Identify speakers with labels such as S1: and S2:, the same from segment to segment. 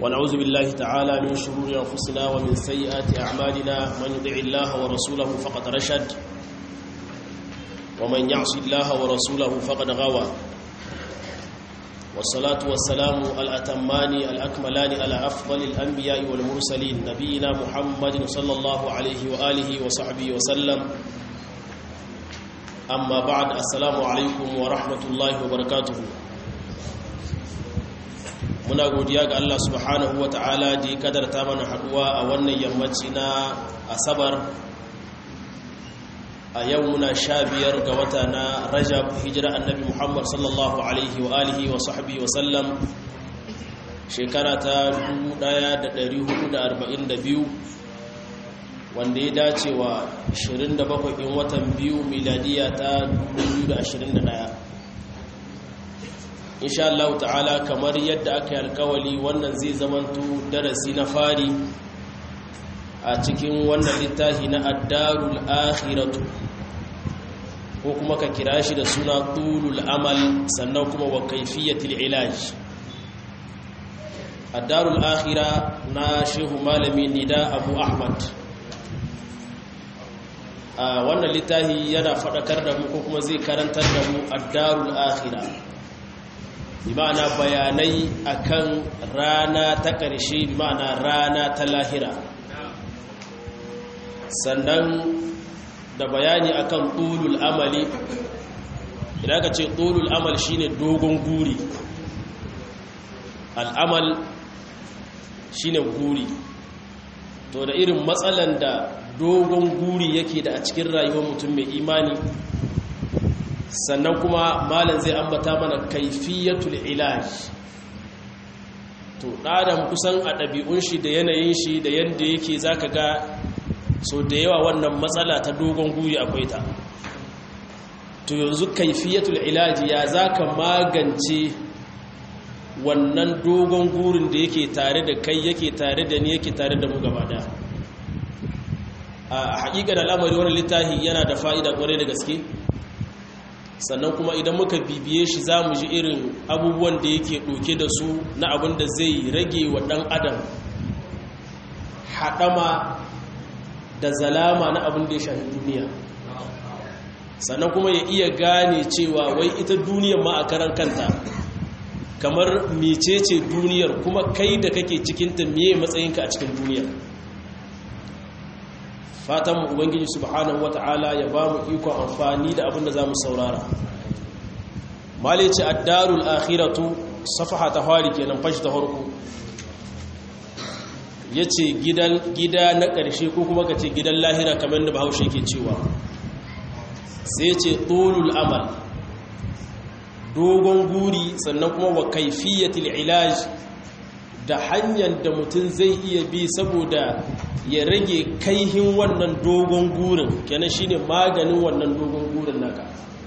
S1: ونعوذ بالله تعالى من شرور أنفسنا ومن سيئات أعمالنا من يطع الله ورسوله فقد رشد ومن يعص الله ورسوله فقد غوى والصلاة والسلام الأتمان الأكملان على أفضل الأنبياء والمرسلين نبينا محمد صلى الله عليه وآله وصحبه وسلم أما بعد السلام عليكم ورحمة الله وبركاته muna godiya ga Allah subhanahu wa ta'ala da ya kadarta mana haduwa a wannan yammaci na asabar a yau muna sha biyar ga wata na rajab hijira annabi muhammad sallallahu alaihi wa alihi wa sahbihi wa sallam shekara ta 1442 wanda ya dace wa 27 in watan biyu miladiya ta 2021 insha Allah ta'ala kamar yadda aka yi alkawali wannan zai zamanto darasi na fari a cikin wannan littafi na addarul akhiratu ko kuma ka kira shi da suna tulul amal sannan kuma wa kaifiyatul ilaj addarul akhira na shehu malami nida abu ahmad a wannan littafi yana faɗakar da mu ko kuma zai karantar da mu addarul akhira bima'ana bayanai akan rana ta ƙarshe bima'ana rana ta lahira sannan da bayani akan tulul amali idan ka ce tulul amal shine dogon guri al'amal shine guri to da irin matsalan da dogon guri yake da a cikin rayuwar mutum mai imani sannan kuma malam zai ambata mana kaifiyatul ilaj to ɗadan kusan a ɗabi'un shi da yanayin shi da yadda yake zaka ga so da yawa wannan matsala ta dogon guri akwai ta to yanzu kaifiyatul ilaj ya zaka magance wannan dogon gurin da yake tare da kai yake tare da ni yake tare da mu gaba da a haƙiƙar al'amari wani littafi yana da fa'ida ƙwarai da gaske sannan kuma idan muka bibiye shi za mu ji irin abubuwan da yake ɗauke da su na abin da zai rage wa ɗan adam haɗama da zalama na abin da ya shafi duniya sannan kuma ya iya gane cewa wai ita duniyar ma a karan kanta kamar mecece duniyar kuma kai da kake cikinta meye matsayinka a cikin duniyar fatan mu ubangiji subhanahu wata'ala ya ba mu ikon amfani da abin da za mu saurara malici addarul akhiratu safaha ta fari kenan fashi ta harko ya ce gida na ƙarshe ko kuma ka ce gidan lahira kamar da bahaushe ke cewa sai ce tolul amal dogon guri sannan kuma wa kaifiyatul ilaj da hanyar da mutum zai iya bi saboda ya rage kaihin wannan dogon gurin kenan shine maganin wannan dogon gurin naka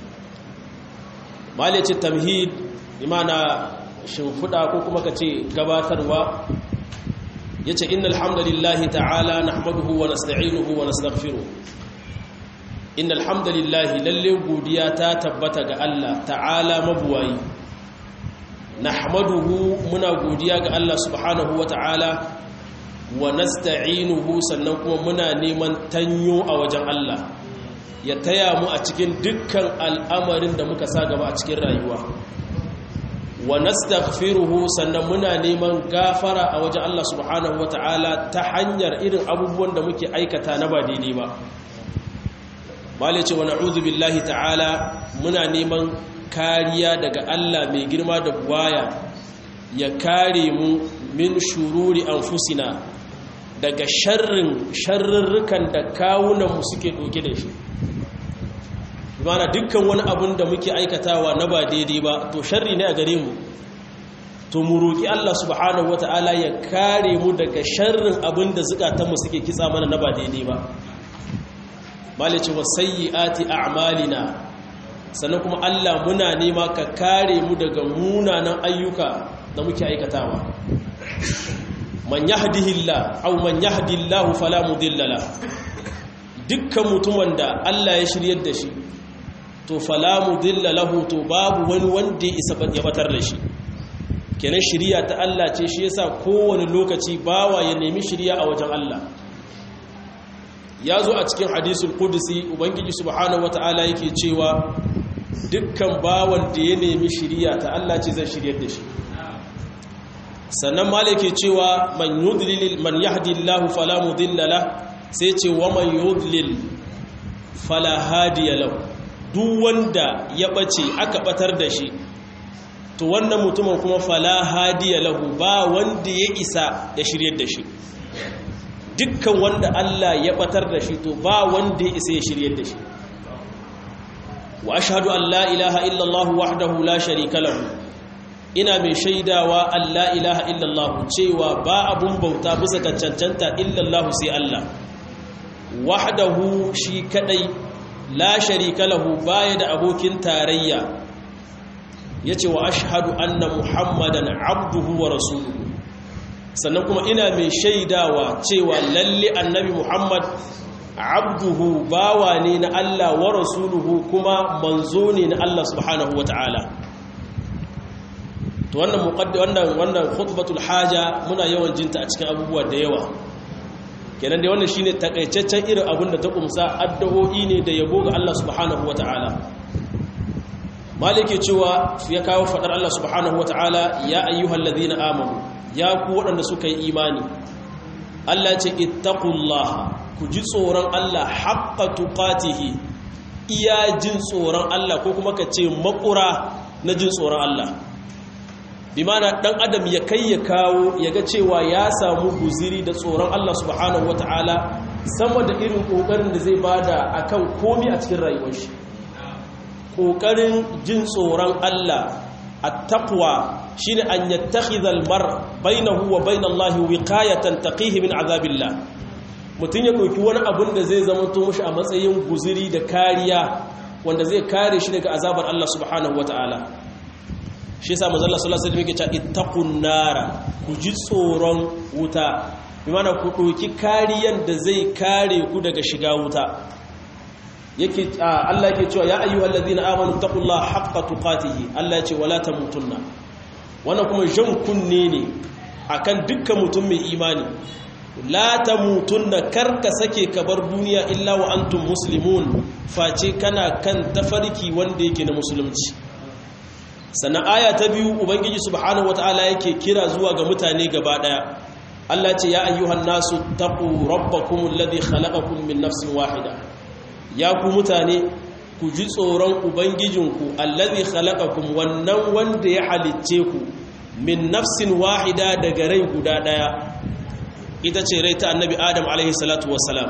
S1: malice tamhid imana shimfiɗa ko kuma ka ce gabatarwa ya ce inna alhamdulillahi ta'ala na hamaduhu wa nasta'inuhu wa nastaghfiru inna alhamdulillahi lalle godiya ta tabbata ga Allah ta'ala mabuwayi na hamaduhu muna godiya ga Allah subhanahu wa ta'ala wa nasta'inuhu sannan kuma muna neman tanyo a wajen Allah ya taya mu a cikin dukkan al'amarin da muka sa gaba a cikin rayuwa wa nastaghfiruhu sannan muna neman gafara a wajen Allah subhanahu wata'ala ta hanyar irin abubuwan da muke aikata na ba daidai ba mali ce wa na'udhu billahi ta'ala muna neman kariya daga Allah mai girma da buwaya ya kare mu min shururi anfusina daga sharrin sharrurrukan da kawunanmu suke ɗauke da shi mana dukkan wani abun da muke aikatawa na ba daidai ba to sharri ne a gare mu to mu roƙi Allah subhanahu wata'ala ya kare mu daga sharrin abin da zukatanmu suke kitsa mana na ba daidai ba malice wa sayyiati a'malina sannan kuma Allah muna nema ka kare mu daga munanan ayyuka da muke aikatawa man yahdihillah aw man yahdillahu fala mudilla la dukkan mutumin da Allah ya shiryar da shi to fala mudilla lahu to babu wani wanda ya isa ya batar da shi kenan shiriya ta Allah ce shi yasa kowane lokaci bawa ya nemi shiriya a wajen Allah ya zo a cikin hadisul kudusi ubangiji subhanahu wata'ala yake cewa dukkan bawan da ya nemi shiriya ta Allah ce zai shiryar da shi sannan mala yake cewa man yudlil man yahdillahu fala mudilla la sai ce wa man yudlil fala hadiya lahu duk wanda ya bace aka batar da shi to wannan mutumin kuma fala hadiya lahu ba wanda ya isa ya shiryar da shi dukkan wanda Allah ya batar da shi to ba wanda ya isa ya shiryar da shi wa ashhadu an la ilaha illallah wahdahu la sharika lahu ina mai shaidawa an la ilaha illallah cewa ba abun bauta bisa ga cancanta illallah sai Allah wahdahu shi kadai la sharika lahu baya da abokin tarayya yace wa ashhadu anna muhammadan abduhu wa rasuluhu sannan kuma ina mai shaidawa cewa lalle annabi muhammad abduhu bawa ne na Allah wa rasuluhu kuma manzo ne na Allah subhanahu wata'ala to wannan muqaddi wannan wannan khutbatul haja muna yawan jinta a cikin abubuwa da yawa kenan dai wannan shine takaitaccen irin abin da ta kumsa addu'o'i ne da yabo ga Allah subhanahu wata'ala malike cewa ya kawo fadar Allah subhanahu wata'ala ya ayyuhallazina amanu ya ku waɗanda suka yi imani Allah ce ittaqullaha ku ji tsoron Allah haqqa tuqatihi iya jin tsoron Allah ko kuma ka ce makura na jin tsoron Allah bi mana dan adam ya kai ya kawo ya ga cewa ya samu guziri da tsoron Allah subhanahu wataala sama da irin kokarin da zai bada akan komi a cikin rayuwar shi kokarin jin tsoron Allah at-taqwa shine an yattakhidha al-mar bainahu wa bainallahi wiqayatan taqihi min azabillah mutun ya dauki wani abun da zai zama to mushi a matsayin guziri da kariya wanda zai kare shi daga azabar Allah subhanahu wataala shi yasa manzo Allah sallallahu alaihi wasallam yake cewa ittaqun nara ku ji tsoron wuta bi mana ku doki kariyan da zai kare ku daga shiga wuta yake Allah yake cewa ya ayyuhallazina amanu taqullaha haqqa tuqatihi Allah yace wala tamutunna wannan kuma jan kunne ne akan dukkan mutum mai imani la tamutunna karka sake ka bar duniya illa wa antum muslimun face kana kan tafarki wanda yake na musulunci sannan aya ta biyu ubangiji subhanahu wataala yake kira zuwa ga mutane gaba daya Allah ce ya ayyuhan nasu taqu rabbakum alladhi khalaqakum min nafsin wahida ya ku mutane ku ji tsoron ubangijinku alladhi khalaqakum wannan wanda ya halicce ku min nafsin wahida daga rai guda daya ita ce rai ta annabi adam alaihi salatu wassalam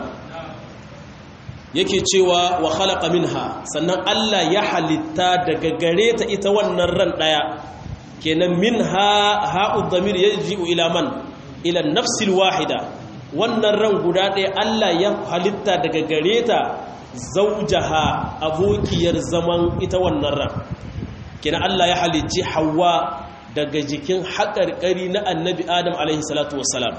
S1: yake cewa wa khalaqa minha sannan Allah ya halitta daga gare ta ita wannan ran daya kenan minha ha'u dhamir yaji'u ila man ila nafsil wahida wannan ran guda daya Allah ya halitta daga gare ta zaujaha abokiyar zaman ita wannan ran kenan Allah ya halicci Hawwa daga jikin haƙarƙari na annabi Adam alaihi salatu wassalam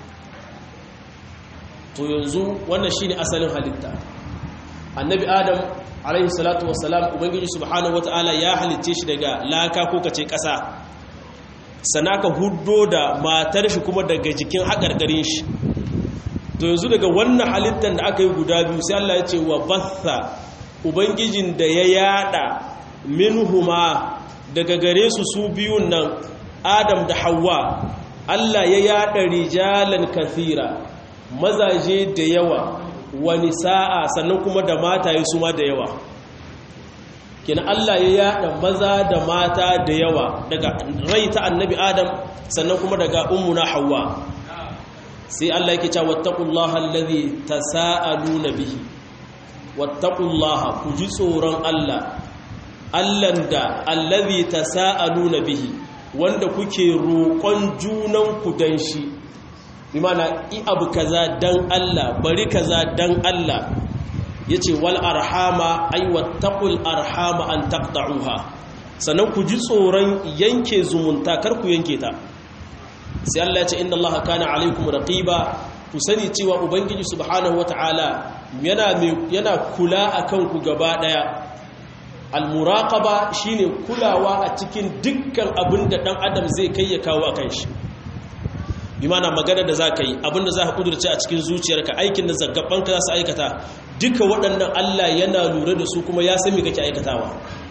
S1: to yanzu wannan shine asalin halitta annabi adam alaihi salatu wassalam ubangiji subhanahu wataala ya halicce shi daga laka ko kace ƙasa sanaka huddo da matar shi kuma daga jikin haƙarƙarin shi to yanzu daga wannan halittar da aka yi guda biyu sai Allah ya ce wa batha ubangijin da ya yada minhuma daga gare su su biyun nan adam da hawa Allah ya yada rijalan kathira mazaje da yawa wani sa'a sannan kuma da mataye su ma da yawa kina Allah ya yada maza da mata da yawa daga rai ta annabi adam sannan kuma daga ummuna hawa sai Allah yake cewa wattaqullaha allazi tasaaluna bihi wattaqullaha ku ji tsoron Allah Allahn da allazi tasaaluna bihi wanda kuke roƙon junan ku dan shi bimana i abu kaza dan Allah bari kaza dan Allah yace wal arhama ay wattaqul arhama an taqta'uha sannan ku ji tsoron yanke zumunta kar ku yanke ta sai Allah ya ce inna Allah kana alaikum raqiba ku sani cewa ubangiji subhanahu wataala yana yana kula akan ku gaba daya al-muraqaba shine kulawa a cikin dukkan abin da dan adam zai kai ya kawo akan shi bi mana magana da za ka yi abinda za ka kudurce a cikin zuciyarka aikin da zaggabanka za su aikata duka waɗannan Allah yana lura da su kuma ya sami kake aikatawa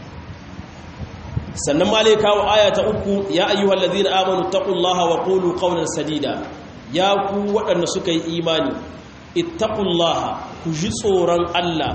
S1: sannan ma lai kawo aya ta uku ya ayyuhal ladina amanu taqullaha wa qulu qawlan sadida ya ku waɗanda suka yi imani ittaqullaha ku ji tsoron Allah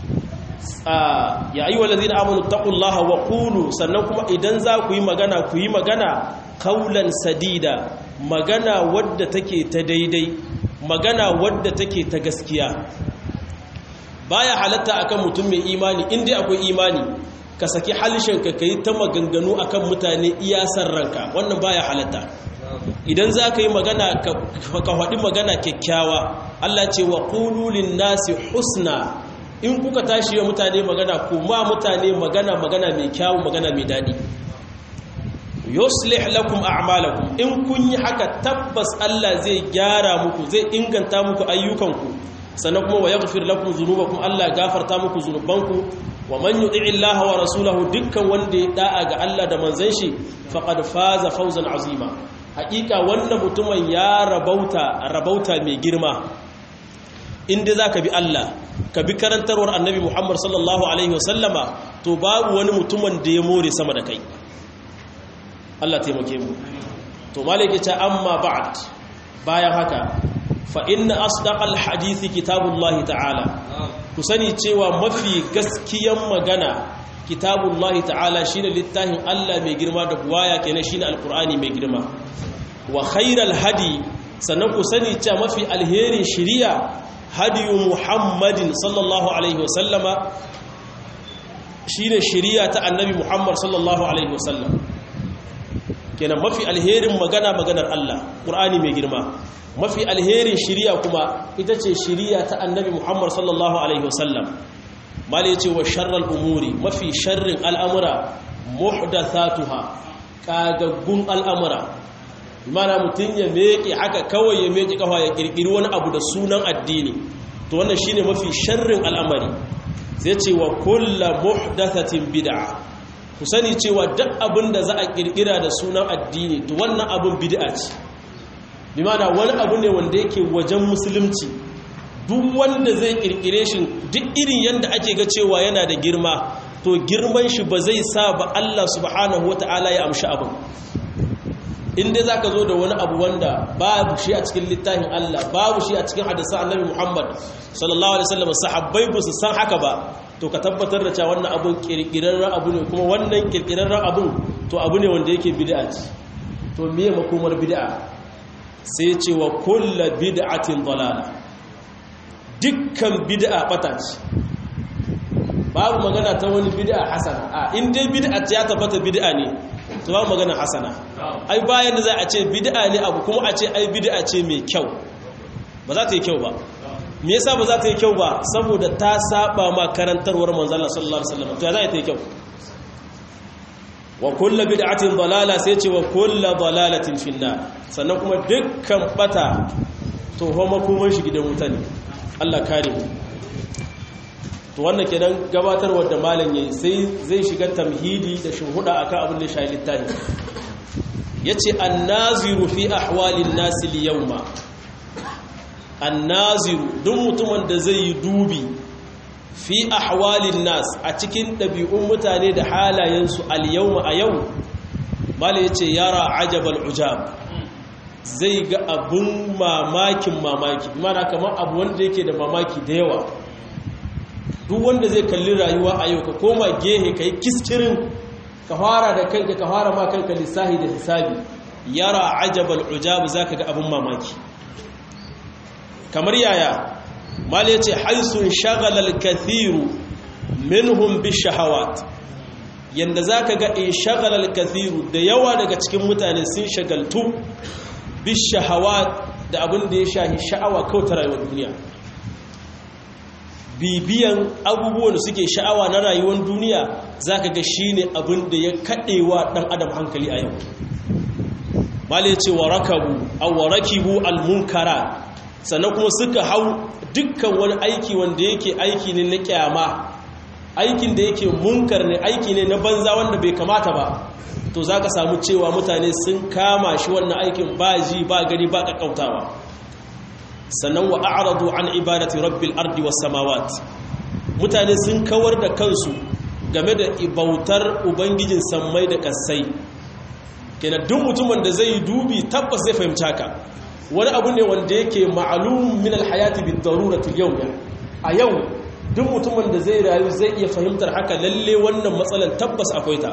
S1: ya ayyuhal ladina amanu taqullaha wa qulu sannan kuma idan za ku yi magana ku yi magana qawlan sadida magana wadda take ta daidai magana wadda take ta gaskiya baya halatta akan mutum mai imani inda akwai imani ka saki halishinka ka yi ta maganganu akan mutane iyasar ranka wannan baya halatta idan za ka yi magana ka faɗi magana kyakkyawa Allah ce wa ƙululin nasi husna in kuka tashi wa mutane magana kuma mutane magana magana mai kyawu magana mai daɗi yuslih lakum a'malakum in kun yi haka tabbas Allah zai gyara muku zai inganta muku ayyukanku sannan kuma wa yaghfir lakum dhunubakum Allah gafarta muku zunubanku wa man yuti'i Allah wa rasulahu dukkan wanda ya da'a ga Allah da manzon shi faqad faza fawzan azima hakika wannan mutumin ya rabauta rabauta mai girma inda zaka bi Allah ka bi karantarwar annabi Muhammad sallallahu alaihi wasallama to babu wani mutumin da ya more sama da kai Allah taimake mu to malike ta amma ba'd bayan haka fa inna asdaqal hadisi kitabullahi ta'ala ku sani cewa mafi gaskiyan magana kitabullahi ta'ala shine littafin Allah mai girma da buwaya kenan shine alqur'ani mai girma wa khairal hadi sannan ku sani cewa mafi alherin shiriya hadiyu muhammadin sallallahu alaihi wasallama shine shiriya ta annabi muhammad sallallahu alaihi wasallam kenan mafi alherin magana maganar Allah ƙur'ani mai girma mafi alherin shiriya kuma ita ce shiriya ta annabi Muhammad sallallahu alaihi wasallam mali ce wa sharral umuri mafi sharrin al'amura muhdathatuha kagaggun al'amura mana mutum ya meke haka kawai ya meke kafa ya kirkiri wani abu da sunan addini to wannan shine mafi sharrin al'amari sai ce wa kullu muhdathatin bid'a ku sani cewa duk abin da za a kirkira da sunan addini to wannan abin bid'a ce bi mana wani abu ne wanda yake wajen musulunci duk wanda zai kirkire shi duk irin yanda ake ga cewa yana da girma to girman shi ba zai sa ba Allah subhanahu wataala ya amshi abin inda za ka zo da wani abu wanda babu shi a cikin littafin Allah babu shi a cikin hadisan annabi Muhammad sallallahu alaihi wasallam sahabbai ba su san haka ba to ka tabbatar da cewa wannan abun kirkirarren abu ne kuma wannan kirkirarren abun to abu ne wanda yake bid'a ce to miye makomar bid'a sai ce wa kullu bid'atin dalala dukkan bid'a bata ce babu magana ta wani bid'a hasana a in dai bid'a ya tabbata bid'a ne to babu magana hasana ai bayan da za a ce bid'a ne abu kuma a ce ai bid'a ce mai kyau ba za ta yi kyau ba me yasa ba za ta yi kyau ba saboda ta saba ma karantarwar manzon Allah sallallahu alaihi wasallam to ya za ta yi kyau wa kullu bid'atin dalala sai ce wa kullu dalalatin finnar sannan kuma dukkan bata to ho makoman shi gidan wuta ne Allah kare mu to wannan kenan gabatarwar da malam yayi sai zai shiga tamhidi da shuhuda akan abin da shi littafi yace annaziru fi ahwalin nas al-yawma annaziru duk mutumin da zai yi dubi fi ahwalin nas a cikin ɗabi'un mutane da halayensu al-yawma a yau malam yace yara ajabal ujab zai ga abun mamakin mamaki mana kamar abu wanda yake da mamaki da yawa duk wanda zai kalli rayuwa a yau ka koma gehe ka yi kiskirin ka fara da kanka ka fara ma kanka lissahi da hisabi yara ajabal ujab za ka ga abin mamaki kamar yaya mali ya ce haisun shagalar kathiru minhum bi shahawat yadda za ka ga in shagalar kathiru da yawa daga cikin mutane sun shagaltu bi shahawat da abin da ya shahi sha'awa kawai ta rayuwar duniya bibiyan abubuwan da suke sha'awa na rayuwar duniya za ka ga shi ne abin da ya kaɗewa ɗan adam hankali a yau male ce wa rakabu a wa rakibu almunkara sannan kuma suka hau dukkan wani aiki wanda yake aiki ne na kyama aikin da yake munkar ne aiki ne na banza wanda bai kamata ba to za ka samu cewa mutane sun kama shi wannan aikin ba ji ba gari ba ƙaƙƙautawa sannan wa a'radu an ibadati rabbil ardi was samawat mutane sun kawar da kansu game da ibautar ubangijin sammai da kasai kenan duk mutumin da zai dubi tabbas zai fahimci haka wani abu ne wanda yake ma'alum min alhayati bid darurati yau a yau duk mutumin da zai rayu zai iya fahimtar haka lalle wannan matsalan tabbas akwai ta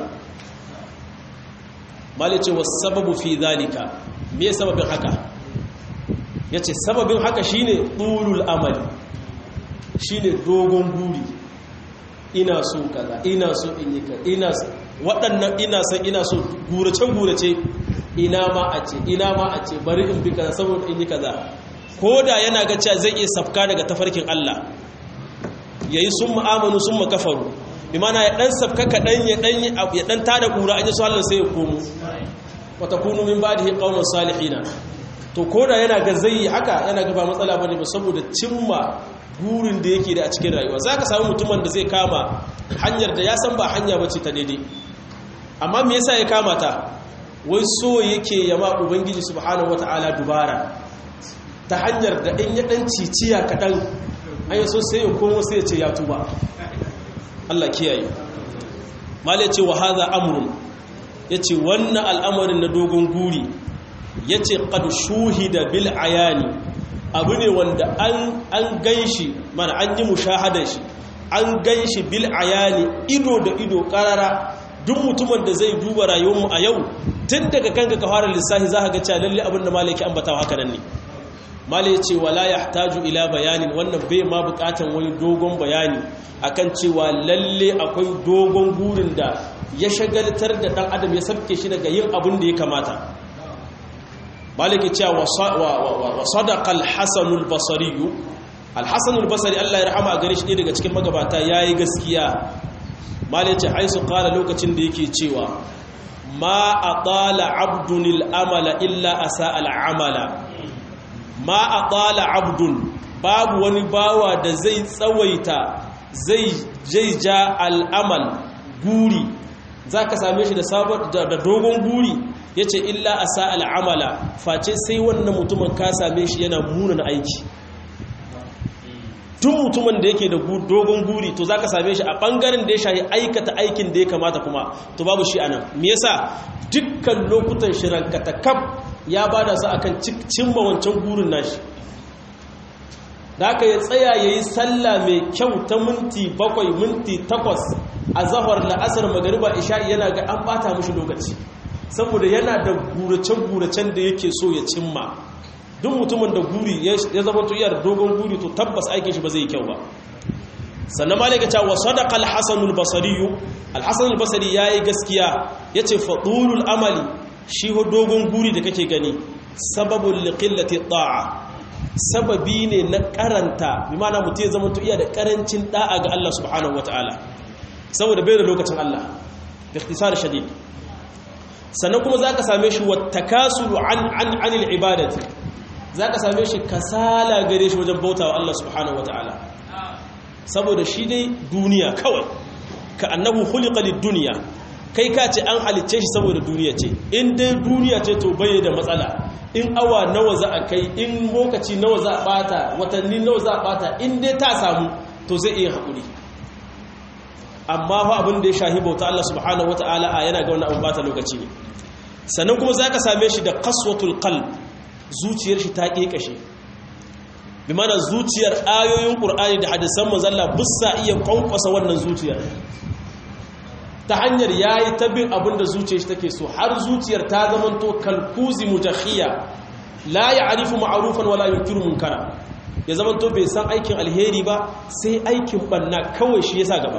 S1: malice was sababu fi zalika me sababin haka yace sababin haka shine tulul amali shine dogon guri ina so kaza ina so in yi kaza ina so waɗannan ina son ina so gurace-gurace ina ma a ce ina ma a ce bari in bi kaza saboda in yi kaza ko da yana ga cewa zai iya safka daga tafarkin Allah yayi sun ma'amanu sun makafaru bi mana ya dan safka kaɗan ya dan ya dan tada kura an yi su Allah sai ya komo wa takunu min ba'dihi qauman salihina to ko da yana ga zai haka yana ga ba matsala bane ba saboda cimma burin da yake da a cikin rayuwa za ka samu mutumin da zai kama hanyar da ya san ba hanya bace ta daidai amma me yasa ya kama ta wai so yake ya ma ubangiji subhanahu wataala dubara ta hanyar da in ya dan ciciya kadan an yaso sai ya komo sai ya ce ya tuba Allah kiyaye malai ce wa hadha amrun yace wannan al'amarin na dogon guri yace qad shuhida bil ayani abu ne wanda an gan shi mana an yi mushahadar shi an gan shi bil ayani ido da ido karara duk mutumin da zai duba rayuwarmu a yau tun daga kanka ka fara lissafi za ka ga cewa lalle abin da malaki ambatawa haka nan ne malai ce wala yahtaju ila bayanin wannan bai ma bukatan wani dogon bayani akan cewa lalle akwai dogon gurin da ya shagaltar da dan adam ya sabke shi daga yin abin da ya kamata maliki cewa wa sadaqa al-hasan al-basri al-hasan al-basri Allah ya rahama gare shi daga cikin magabata yayi gaskiya maliki haisu qala lokacin da yake cewa ma atala abdun al-amala illa asa al-amala ma atala abdun babu wani bawa da zai tsawaita zai jaija al-amal guri zaka same shi da dogon guri ya ce illa a sa'al amala face sai wannan mutumin ka same shi yana munan aiki tun mutumin da yake da dogon guri to za ka same shi a ɓangaren da ya shahi aikata aikin da ya kamata kuma to babu shi a nan me yasa dukkan lokutan shirankata kaf ya ba da su akan cimma wancan gurin nashi da aka ya tsaya ya yi sallah mai kyau ta minti bakwai minti takwas a zahar la'asar magariba isha'i yana ga an bata mushi lokaci saboda yana da gurace-guracen da yake so ya cimma duk mutumin da guri ya zama tuyar dogon guri to tabbas aikin shi ba zai kyau ba sannan ma daga cewa sadaqa al-hasan al-basri al-hasan al-basri yayi gaskiya yace fadulul amali shi ho dogon guri da kake gani sababul liqillati ta'a sababi ne na karanta bi ma'ana mutum ya zama tu'iya da karancin da'a ga Allah subhanahu wataala saboda bai da lokacin Allah da ikhtisar shadid sannan kuma za ka same shi wata kasuru an anil ibadati za ka same shi kasala gare shi wajen bautawa Allah subhanahu wata'ala saboda shi dai duniya kawai ka annabu hulikalin duniya kai ka ce an halicce shi saboda duniya ce in dai duniya ce to bai da matsala in awa nawa za a kai in lokaci nawa za a bata watanni nawa za a bata in dai ta samu to zai iya haƙuri amma fa abin da ya shahi bauta Allah subhanahu wata'ala a yana ga wani abin bata lokaci ne sannan kuma za ka same shi da kaswatul qalb zuciyar shi ta ƙeƙashe bi mana zuciyar ayoyin ƙur'ani da hadisan manzalla bussa iya ƙwanƙwasa wannan zuciyar ta hanyar ya yi ta bin abin da zuciyar shi take so har zuciyar ta zamanto kalkuzi mutakhiya la ya arifu ma'arufan wala yunkiru munkara ya zamanto bai san aikin alheri ba sai aikin banna kawai shi yasa gaba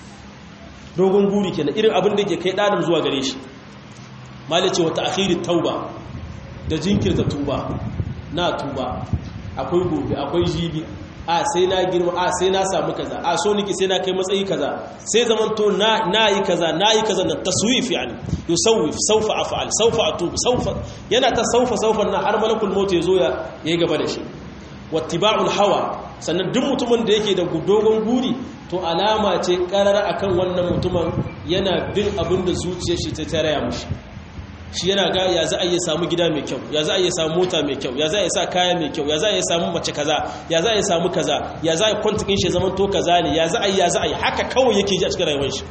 S1: dogon guri kenan irin abin da ke kai ɗanin zuwa gare shi malice wata akhirin tauba da jinkirta tuba na tuba akwai gobe akwai jibi a sai na girma a sai na samu kaza a so niki sai na kai matsayi kaza sai zamanto na na yi kaza na yi kaza na taswif yani yusawif sawfa af'al sawfa atub sawfa yana ta sawfa sawfa na har malakul maut ya zo ya yi gaba da shi wattiba'ul hawa sannan duk mutumin da yake da dogon guri to alama ce karar akan wannan mutumin yana bin abin da zuciyar shi ta taraya mushi shi yana ga ya za a iya samu gida mai kyau ya za a iya samu mota mai kyau ya za a iya sa kaya mai kyau ya za a iya samu mace kaza ya za a iya samu kaza ya za a yi kwantikin shi zaman to kaza ne ya za a yi ya za a yi haka kawai yake ji a cikin rayuwar shi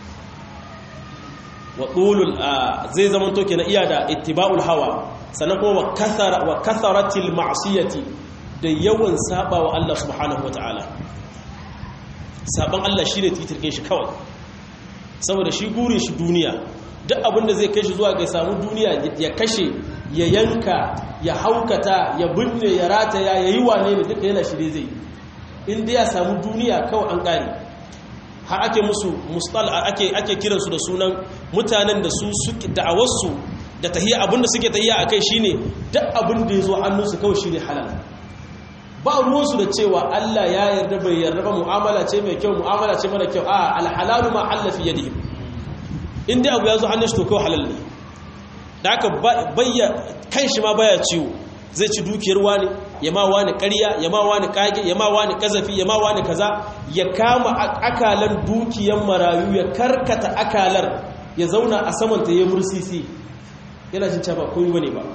S1: wa ɗulul zai zaman to kenan iya da ittiba'ul hawa sannan kuma wa kathara wa katharatil ma'siyati da yawan saba wa Allah subhanahu wataala saban Allah shine titirkin shi kawai saboda shi gurin shi duniya duk abin da zai kai shi zuwa ga samu duniya ya kashe ya yanka ya haukata ya binne ya rataya ya yi wane ne duka yana shirye zai inda ya samu duniya kawai an ƙari har ake musu mustal ake ake kiransu da sunan mutanen da su suke da'awarsu da tahiyya abin da suke tahiyya akai shine duk abin da ya zo hannunsu kawai shine halal ba ruwansu da cewa Allah ya yarda bai yarda ba mu'amala ce mai kyau mu'amala ce mara kyau a alhalalu ma halla fi yadihim in dai abu ya zo hannun shi to kawai halal ne da aka bayya kan shi ma baya ciwo zai ci dukiyar wani ya ma wani ƙarya ya ma wani kage ya ma wani kazafi ya ma wani kaza ya kama akalan dukiyar marayu ya karkata akalar ya zauna a samanta ya mursisi yana jin cewa komai bane ba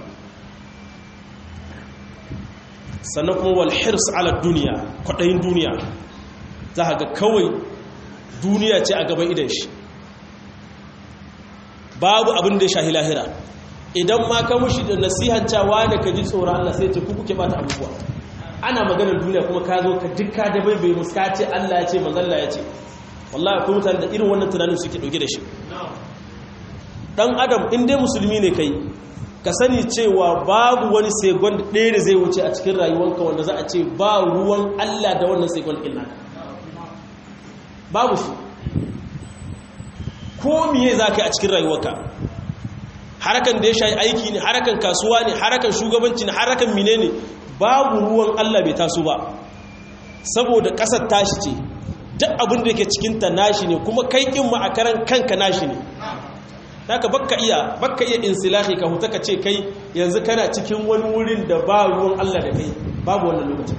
S1: sannan kuma wal hirs ala duniya kwaɗayin duniya za ga kawai duniya ce a gaban idan shi babu abin da ya shahi lahira idan ma ka mushi da nasihancawa da ka ji tsoron Allah sai ce ku kuke bata abubuwa ana maganar duniya kuma ka zo ka dukka da bai bai muska ce Allah ya ce manzalla ya ce wallahi akwai mutane da irin wannan tunanin suke dauke da shi dan adam in dai musulmi ne kai ka sani cewa babu wani segon ɗaya da zai wuce a cikin rayuwanka wanda za a ce ba ruwan Allah da wannan segon ɗin naka babu shi ko miye za ka yi a cikin rayuwarka harakan da ya shayi aiki ne harakan kasuwa ne harakan shugabanci ne harakan mine ne babu ruwan Allah bai taso ba saboda ƙasar tashi ce duk abin da yake cikinta nashi ne kuma kai ƙin ma a karan kanka nashi ne haka bakka iya bakka iya insilahi ka huta ka ce kai yanzu kana cikin wani wurin da ba ruwan Allah da kai babu wannan lokacin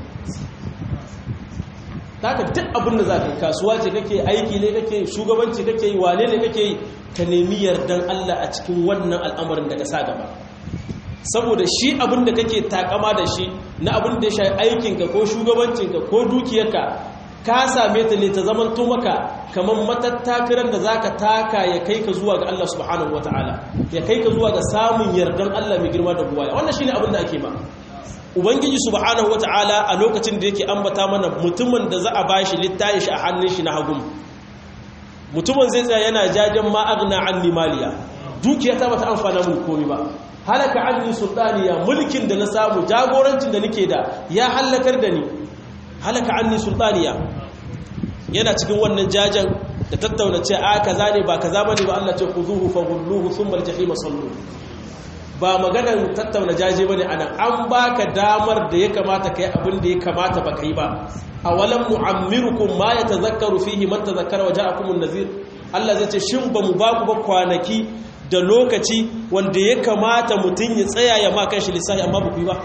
S1: haka duk abin da za ka yi kasuwa ce kake aiki ne kake shugabanci kake yi wane ne kake yi ka nemi yardan Allah a cikin wannan al'amarin da ka sa gaba saboda shi abin da kake takama da shi na abin da ya shafi aikinka ko shugabancinka ko dukiyarka ka same ta ne ta zaman to maka kamar matattakaran da zaka taka ya kai ka zuwa ga Allah subhanahu wataala ya kai ka zuwa ga samun yardan Allah mai girma da buwaya wannan shine abin da ake ma ubangiji subhanahu wataala a lokacin da yake ambata mana mutumin da za a bashi littayin shi a hannun shi na hagun mutumin zai tsaya yana jajen ma aghna anni maliya dukiya ta bata amfana mun komai ba halaka anni sultaniya mulkin da na samu jagorancin da nake da ya halakar da ni halaka anni sultaniya yana cikin wannan jajan da tattauna ce a kaza ne ba kaza bane ba Allah ce khuzuhu faghulluhu thumma al-jahima sallu ba maganar tattauna jaje bane anan an baka damar da ya kamata kai abin da ya kamata ba kai ba awalam nu'ammirukum ma yatazakkaru fihi man tazakkara wa ja'akumun nazir Allah zai ce shin ba mu ba ku ba kwanaki da lokaci wanda ya kamata mutum ya tsaya ya ma kanshi lissafi amma ba ku yi ba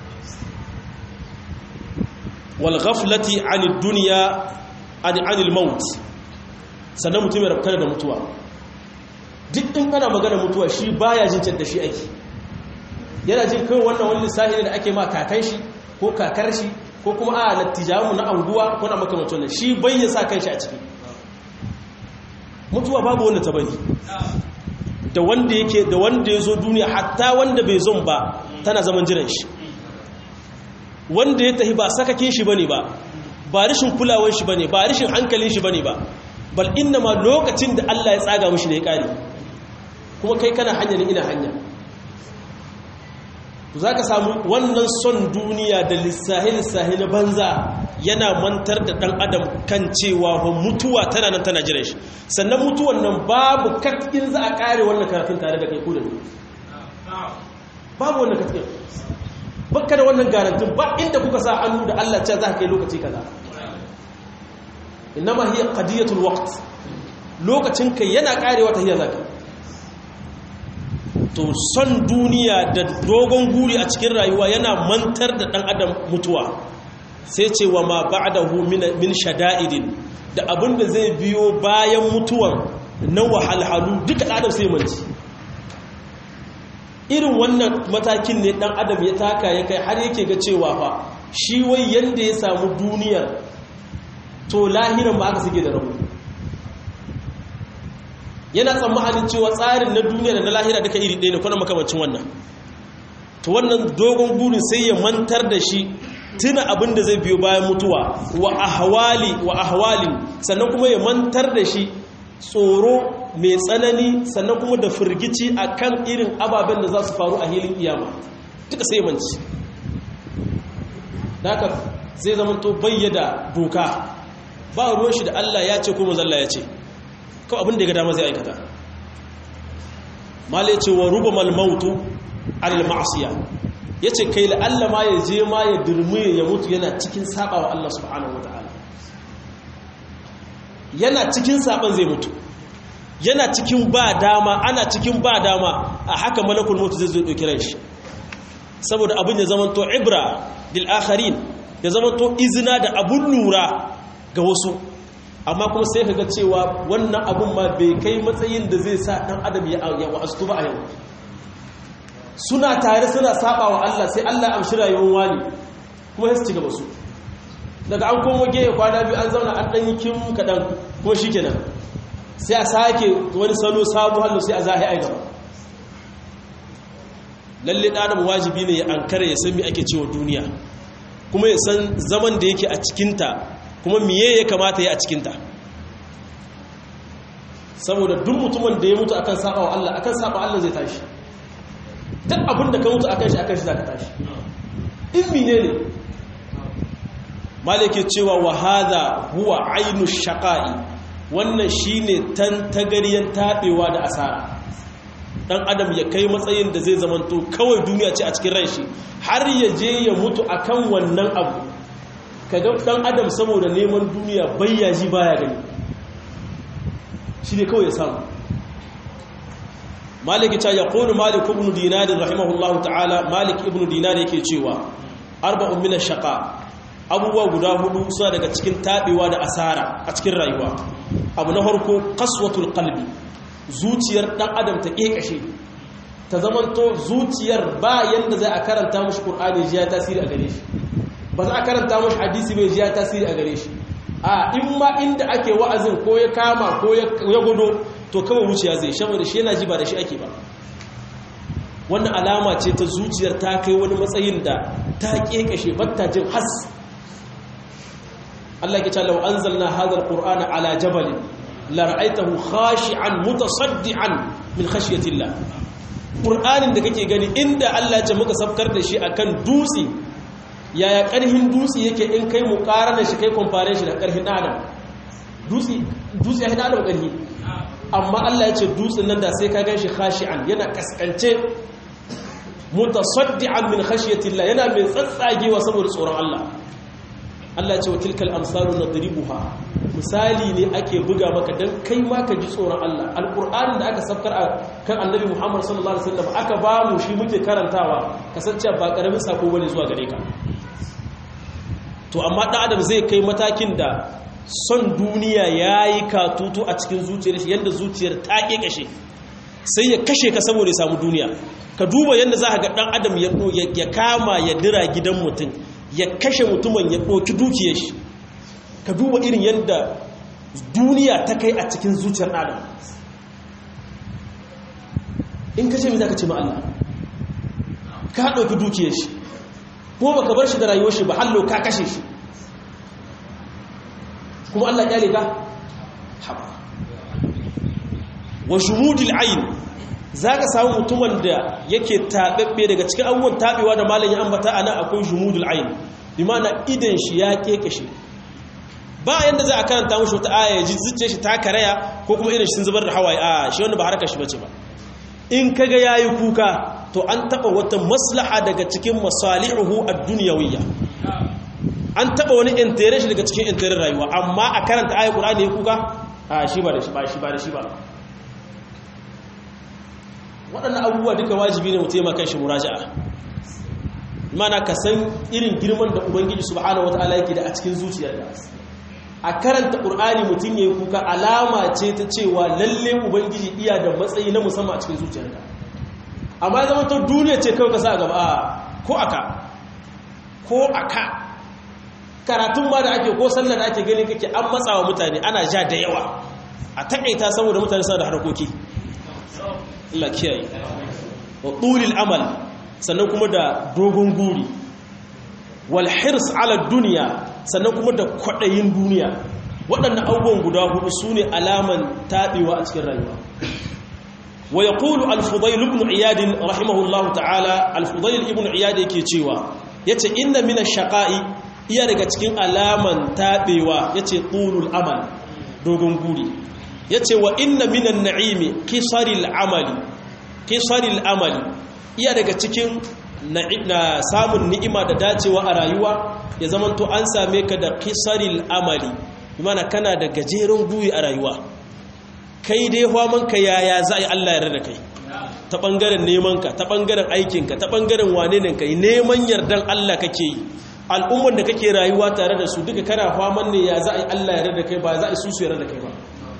S1: wal ghaflati anid dunya an anil maut sannan mutum ya rabkar da mutuwa duk in kana magana mutuwa shi baya jin da shi ake yana jin kai wannan wani lissafi da ake ma kakan shi ko kakar shi ko kuma a lattijamu na anguwa ko na makamacin wannan shi bai ya sa kanshi a ciki mutuwa babu wanda ta bari da wanda yake da wanda ya zo duniya hatta wanda bai zon ba tana zaman jiran shi wanda ya tahi ba sakakin shi bane ba ba rishin kulawar shi bane ba rishin hankalin shi bane ba bal inna ma lokacin da Allah ya tsaga mishi ne ya kare kuma kai kana hanya ne ina hanya to zaka samu wannan son duniya da lissahi lissahi na banza yana mantar da dan adam kan cewa ho mutuwa tana nan tana jiran shi sannan mutuwan nan babu katkin za a kare wannan karatun tare da kai ko da ni babu wannan katkin bakka da wannan garantin ba inda kuka sa hannu da Allah ce za ka kai lokaci kaza innama hiya qadiyatul waqt lokacin kai yana karewa ta hiya zaka to son duniya da dogon guri a cikin rayuwa yana mantar da dan adam mutuwa sai ce wa ma ba'dahu min shada'idin da abin da zai biyo bayan mutuwan na wahalhalu duka adam sai manci irin wannan matakin ne dan adam ya taka ya kai har yake ga cewa fa shi wai yanda ya samu duniyar to lahiran ba aka suke da rabu yana tsammanin cewa tsarin na duniya da na lahira duka iri ɗaya ne kuna makamancin wannan to wannan dogon burin sai ya mantar da shi tuna abin da zai biyo bayan mutuwa wa ahwali wa ahwalin sannan kuma ya mantar da shi tsoro mai tsanani sannan kuma da firgici akan irin ababen da za su faru a hilin iyama duka sai manci haka zai zama to bayyada doka ba ruwan shi da Allah ya ce ko manzalla ya ce kawai abin da ya ga dama zai aikata mala ya ce wa ruba malmautu alal ma'asiya ya ce kai la'alla ma ya je ma ya dirmiye ya mutu yana cikin saba wa Allah subhanahu wa ta'ala yana cikin saban zai mutu yana cikin ba dama ana cikin ba dama a haka malakul mutu zai zo ɗauki ran shi saboda abin ya zama to ibra lil akharin ya zama to izina da abun lura ga wasu amma kuma sai kaga cewa wannan abun ma bai kai matsayin da zai sa dan adam ya wa'astu ba a yau suna tare suna saba wa Allah sai Allah ya amshi rayuwar wani kuma sai su ci gaba su daga an komo gehe kwana biyu an zauna an ɗanyi kim kaɗan kuma shi kenan sai a sake wani salo sabu hallo sai a zahi ai gaba lalle ɗanar wajibi ne ya ankara ya san mi ake cewa duniya kuma ya san zaman da yake a cikinta kuma miye ya kamata ya a cikinta saboda duk mutumin da ya mutu akan saba wa Allah akan saba Allah zai tashi duk abin da ka mutu akan shi akan shi za ka tashi in mine ne malike cewa wa hadha huwa ainu shaqa'i wannan shine tantagaryen tabewa da asara dan adam ya kai matsayin da zai zamanto kawai duniya ce a cikin ran shi har ya je ya mutu akan wannan abu kaga dan adam saboda neman duniya bayyaji baya gani shi ne kawai ya samu maliki ta yaqulu malik ibn dinar rahimahullahu ta'ala malik ibn dinar yake cewa arba'un min ash-shaqa abubuwa guda hudu suna daga cikin taɓewa da asara a cikin rayuwa abu na farko kaswatul qalbi zuciyar dan adam ta kekashe ta zamanto zuciyar ba yanda zai a karanta mushi qur'ani ji ya tasiri a gare shi ba za a karanta mushi hadisi bai ji ya tasiri a gare shi a in ma inda ake wa'azin ko ya kama ko ya gudo to kawai wuciya zai shaba da shi yana ji ba da shi ake ba wannan alama ce ta zuciyar ta kai wani matsayin da ta kekashe batta jin has Allah ke cewa anzalna hadha alqur'ana ala jabal la ra'aytahu khashi'an mutasaddian min khashyati Allah qur'anin da kake gani inda Allah ya ce muka safkar da shi akan dutse yaya karhin dutse yake in kai muqarana shi kai compare shi da karhin adam dutse dutse ya hada da karhi amma Allah ya ce dutsen nan da sai ka ganshi khashi'an yana kaskance mutasaddian min khashyati Allah yana mai tsatsagewa saboda tsoron Allah Allah ce wa tilkal amsalu nadribuha misali ne ake buga maka dan kai ma ka ji tsoron Allah alqur'ani da aka safkar kan annabi Muhammad sallallahu alaihi wasallam aka ba mu shi muke karantawa kasance ba karamin sako bane zuwa gare ka to amma dan adam zai kai matakin da son duniya yayi katutu a cikin zuciyar shi yanda zuciyar ta kekashe sai ya kashe ka saboda ya samu duniya ka duba yanda za ka ga dan adam ya kama ya dira gidan mutum ya kashe mutumin ya ɗauki dukiyar shi ka duba irin yadda duniya ta kai a cikin zuciyar adam in kashe mai za ka ce ma'alla ka ɗauki dukiyar shi ko ba ka bar shi da rayuwar shi ba hallo ka kashe shi kuma Allah ƙyale ka haɓa wa shumudil ayin za ka samu mutumin da yake taɓaɓɓe daga cikin abubuwan taɓewa da malin ya ambata a nan akwai jumudul ayin bi mana idan shi ya kekashe ba yadda za a karanta mashi wata aya ji zuciya shi ta karaya ko kuma idan shi sun zubar da hawaye a shi wanda ba harkar shi bace ba in kaga yayi kuka to an taɓa wata maslaha daga cikin masalihu ad-dunyawiyya an taɓa wani intere shi daga cikin intere rayuwa amma a karanta ayat qur'ani ya kuka a shi ba da shi ba shi ba da shi ba waɗannan abubuwa duka wajibi ne mutum ya kan shi muraja'a mana ka san irin girman da ubangiji subhanahu wataala yake da a cikin zuciyarka a karanta qur'ani mutum yayi kuka alama ce ta cewa lalle ubangiji iya da matsayi na musamman a cikin zuciyarka amma ya zama to duniya ce kawai ka sa gaba ko aka ko aka karatun ma da ake ko sallar da ake gani kake an matsawa mutane ana ja da yawa a takaita saboda mutane suna da harkoki Allah kiyaye wa tulil amal sannan kuma da dogon guri wal hirs ala duniya sannan kuma da kwadayin duniya waɗannan abubuwan guda hudu sune alaman taɓewa a cikin rayuwa wa yaqulu al-fudayl ibn iyad rahimahullahu ta'ala al-fudayl ibn iyad yake cewa yace inna min ash-shaqa'i iya daga cikin alaman taɓewa yace tulul amal dogon guri yace wa inna minan na'imi qisaril amali qisaril amali iya daga cikin na samun ni'ima da dacewa a rayuwa ya zamanto an same ka da qisaril amali bimana kana da gajeren guri a rayuwa kai dai ka yaya za a yi Allah yarda da kai ta bangaren nemanka ta bangaren aikinka ta bangaren wane ne kai neman yardan Allah kake yi al'umman da kake rayuwa tare da su duka kana faman ne ya za a yi Allah yarda da kai ba za a yi su su yarda da kai ba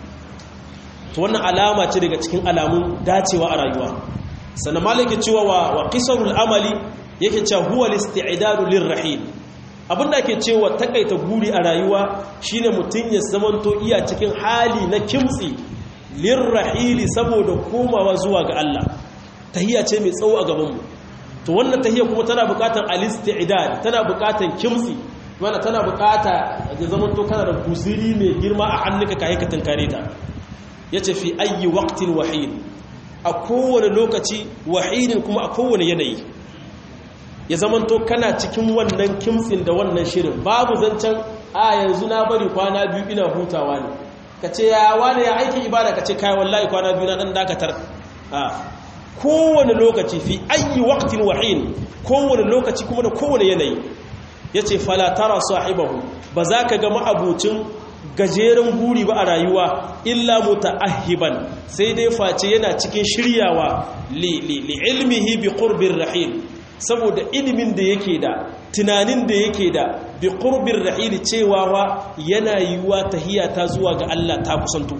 S1: to wannan alama ce daga cikin alamun dacewa a rayuwa sannan malaka cewa wa wa qisarul amali yake cewa huwa listi'dadu lirrahil abinda ake cewa takaita guri a rayuwa shine mutun ya zamanto iya cikin hali na kimtsi lirrahili saboda komawa zuwa ga Allah tahiyya ce mai tsawo a gaban mu to wannan tahiyya kuma tana buƙatar alisti'dad tana buƙatar kimtsi mana tana buƙata ya zamanto kana da guziri mai girma a hannunka kai ka tankare ta yace fi ayyi waqtin wahid a kowane lokaci wahidin kuma a kowane yanayi ya zamanto kana cikin wannan kimtsin da wannan shirin babu zancen a yanzu na bari kwana biyu ina hutawa ne ka ce ya wane ya aikin ibada ka ce kayan wallahi kwana biyu na ɗan dakatar a kowane lokaci fi ayi waktin wahin kowane lokaci kuma da kowane yanayi ya ce falatara sahibahu ba za ka ga ma'abucin gajeren guri ba a rayuwa illa muta'ahiban sai dai face yana cikin shiryawa li ilmihi bi qurbir rahim saboda ilimin da yake da tunanin da yake da bi qurbir rahim cewa wa yana yiwa tahiya ta zuwa ga Allah ta kusanto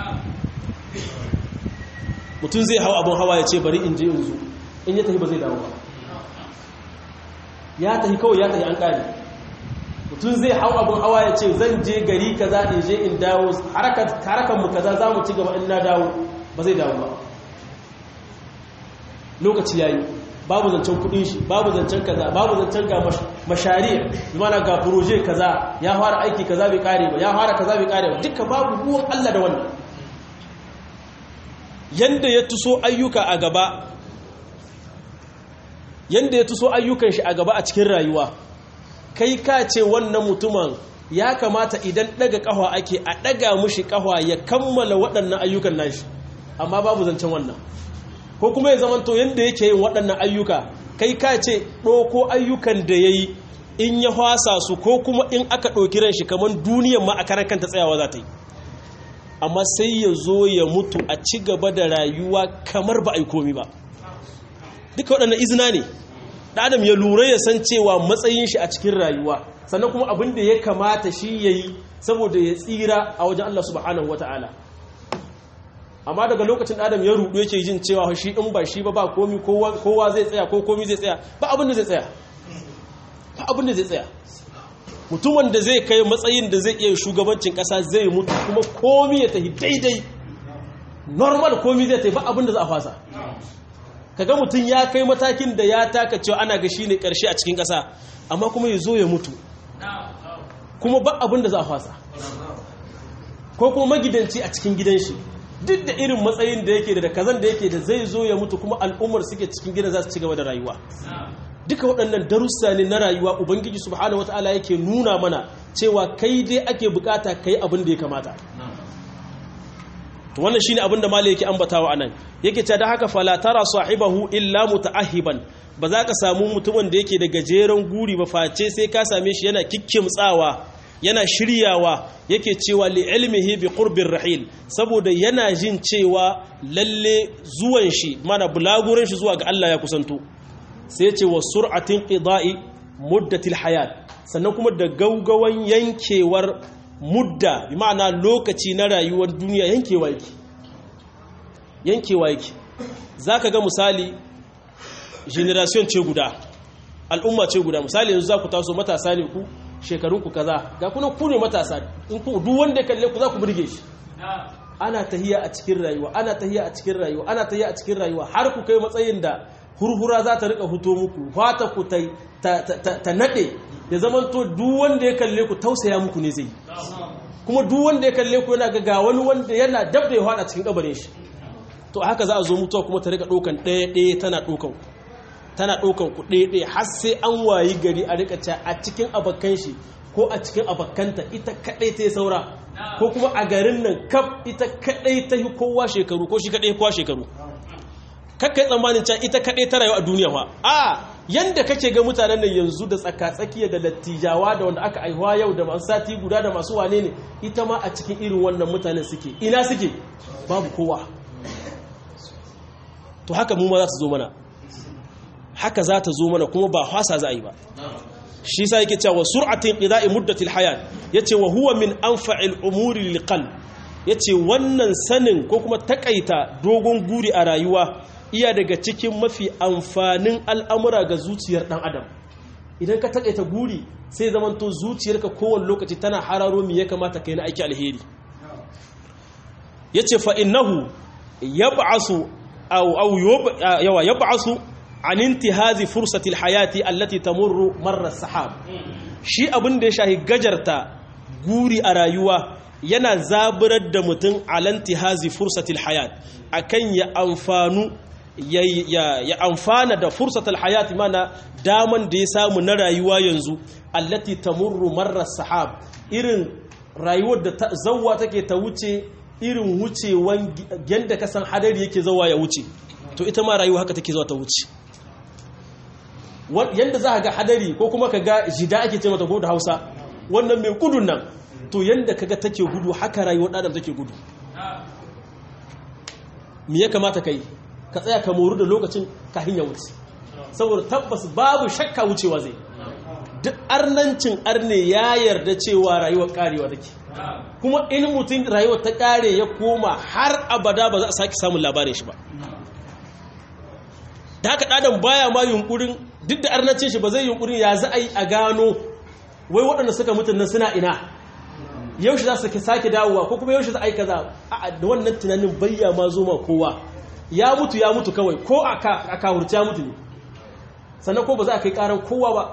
S1: mutum zai hau abin hawa ya ce bari in je in zo in ya tahi ba zai dawo ba ya tahi kawai ya tahi an kare mutum zai hau abin hawa ya ce zan je gari kaza in je in dawo harakan mu kaza za mu ci gaba in na dawo ba zai dawo ba lokaci ya yi babu zancen kudin shi babu zancen kaza babu zancen ga mashari mana ga proje kaza ya fara aiki kaza bai kare ba ya fara kaza bai kare ba duka babu ruwan Allah da wannan yanda ya tuso ayyuka a gaba yanda ya tuso ayyukan shi a gaba a cikin rayuwa kai ka ce wannan mutumin ya kamata idan daga kahwa ake a daga mushi kahwa ya kammala waɗannan ayyukan nashi amma babu zancen wannan ko kuma ya zamanto yadda yake yin waɗannan ayyuka kai ka ce ɗoko ayyukan da ya yi in ya hwasa su ko kuma in aka ɗauki ran shi kamar duniyan ma a karan kanta tsayawa za ta yi amma sai ya zo ya mutu a ci gaba da rayuwa kamar ba a yi komi ba duka waɗannan izina ne adam ya lura ya san cewa matsayin shi a cikin rayuwa sannan kuma abin da ya kamata shi ya yi saboda ya tsira a wajen Allah subhanahu wata'ala amma daga lokacin adam ya rudu yake jin cewa shi in ba shi ba ba komi kowa zai tsaya ko komi zai tsaya ba abin da zai tsaya ba abin da zai tsaya mutumin da zai kai matsayin da zai iya shugabancin kasa zai mutu kuma komi ya tafi daidai normal komi zai tafi ba abin da za a fasa kaga mutum ya kai matakin da ya taka cewa ana ga shi ne karshe a cikin kasa amma kuma ya zo ya mutu kuma ba abin da za a fasa ko kuma magidanci a cikin gidan shi duk da irin matsayin da yake da kazan da yake da zai zo ya mutu kuma al'ummar suke cikin gidan za su ci gaba da rayuwa duka waɗannan darussa ne na rayuwa ubangiji subhanahu wata'ala yake nuna mana cewa kai dai ake bukata kai abin da ya kamata to wannan shine abin da malai yake ambatawa anan yake ta da haka fala tara sahibahu illa mutaahiban ba za ka samu mutumin da yake da gajeren guri ba face sai ka same shi yana kikkimtsawa yana shiryawa yake cewa li ilmihi bi qurbir rahil saboda yana jin cewa lalle zuwan shi mana bulagurin shi zuwa ga Allah ya kusanto sai ce wa sur'atin qida'i muddatil hayat sannan kuma da gaugawan yankewar mudda bi ma'ana lokaci na rayuwar duniya yankewa yake yankewa yake zaka ga misali generation ce guda al'umma ce guda misali yanzu za ku taso matasa ne ku shekarunku kaza ga kuna ku ne matasa in ku duk wanda ya kalle ku za ku burge shi ana tahiya a cikin rayuwa ana tahiya a cikin rayuwa ana tahiya a cikin rayuwa har ku kai matsayin da hurhura za ta rika huto muku fata ku ta ta nade ya zaman to duk wanda ya kalle ku tausaya muku ne zai kuma duk wanda ya kalle ku yana ga ga wani wanda yana dab da ya fada cikin kabarin shi to haka za a zo mutuwa kuma ta rika dokan ɗaya ɗaya tana dokan ku tana ɗaukan ku ɗaya har sai an wayi gari a rika ca a cikin abakan shi ko a cikin abakanta ita kaɗai ta yi saura ko kuma a garin nan kaf ita kaɗai ta yi kowa shekaru ko shi kaɗai kowa shekaru kakkai tsammanin can ita kaɗai ta rayu a duniya fa a yanda kake ga mutanen nan yanzu da tsaka-tsakiya da lattijawa da wanda aka aihuwa yau da masu sati guda da masu wane ne ita ma a cikin irin wannan mutanen suke ina suke babu kowa to haka mu ma za su zo mana haka za ta zo mana kuma ba hasa za a yi ba shi sa yake cewa sur'atin qida'i muddatil hayat yace wa huwa min anfa'il umuri lil qalb yace wannan sanin ko kuma takaita dogon guri a rayuwa iya daga cikin mafi amfanin al'amura ga zuciyar dan adam idan ka takaita guri sai zamanto zuciyarka kowane lokaci tana hararo me ya kamata kai na aiki alheri yace fa innahu yab'asu aw aw yawa yab'asu an intihazi fursatil hayati allati tamurru marra sahab shi abin da ya shahi gajarta guri a rayuwa yana zaburar da mutum alantihazi fursatil hayat akan ya amfanu ya amfana da fursatil hayati mana daman da ya samu na rayuwa yanzu allati tamurru marra sahab irin rayuwar da zawwa take ta wuce irin wucewan yanda kasan hadari yake zawa ya wuce to ita ma rayuwa haka take zuwa ta wuce yadda za a ga hadari ko kuma ka ga jida ake ce mata ko da hausa wannan mai gudun nan to yadda ka ga take gudu haka rayuwar ɗadam take gudu me ya kamata ka yi ka tsaya ka moru da lokacin kahin ya wuce saboda tabbas babu shakka wucewa zai duk arnancin arne ya yarda cewa rayuwar karewa take kuma in mutum rayuwar ta kare ya koma har abada ba za a sake samun labarin shi ba da haka ɗadan baya ma yunkurin duk da arnacin shi ba zai yunkurin ya za a yi a gano wai waɗanda suka mutu nan suna ina yaushe za su sake dawowa ko kuma yaushe za a yi kaza a da wannan tunanin bayya ma zo ma kowa ya mutu ya mutu kawai ko a kawurci ya mutu ne sannan ko ba za a kai karan kowa ba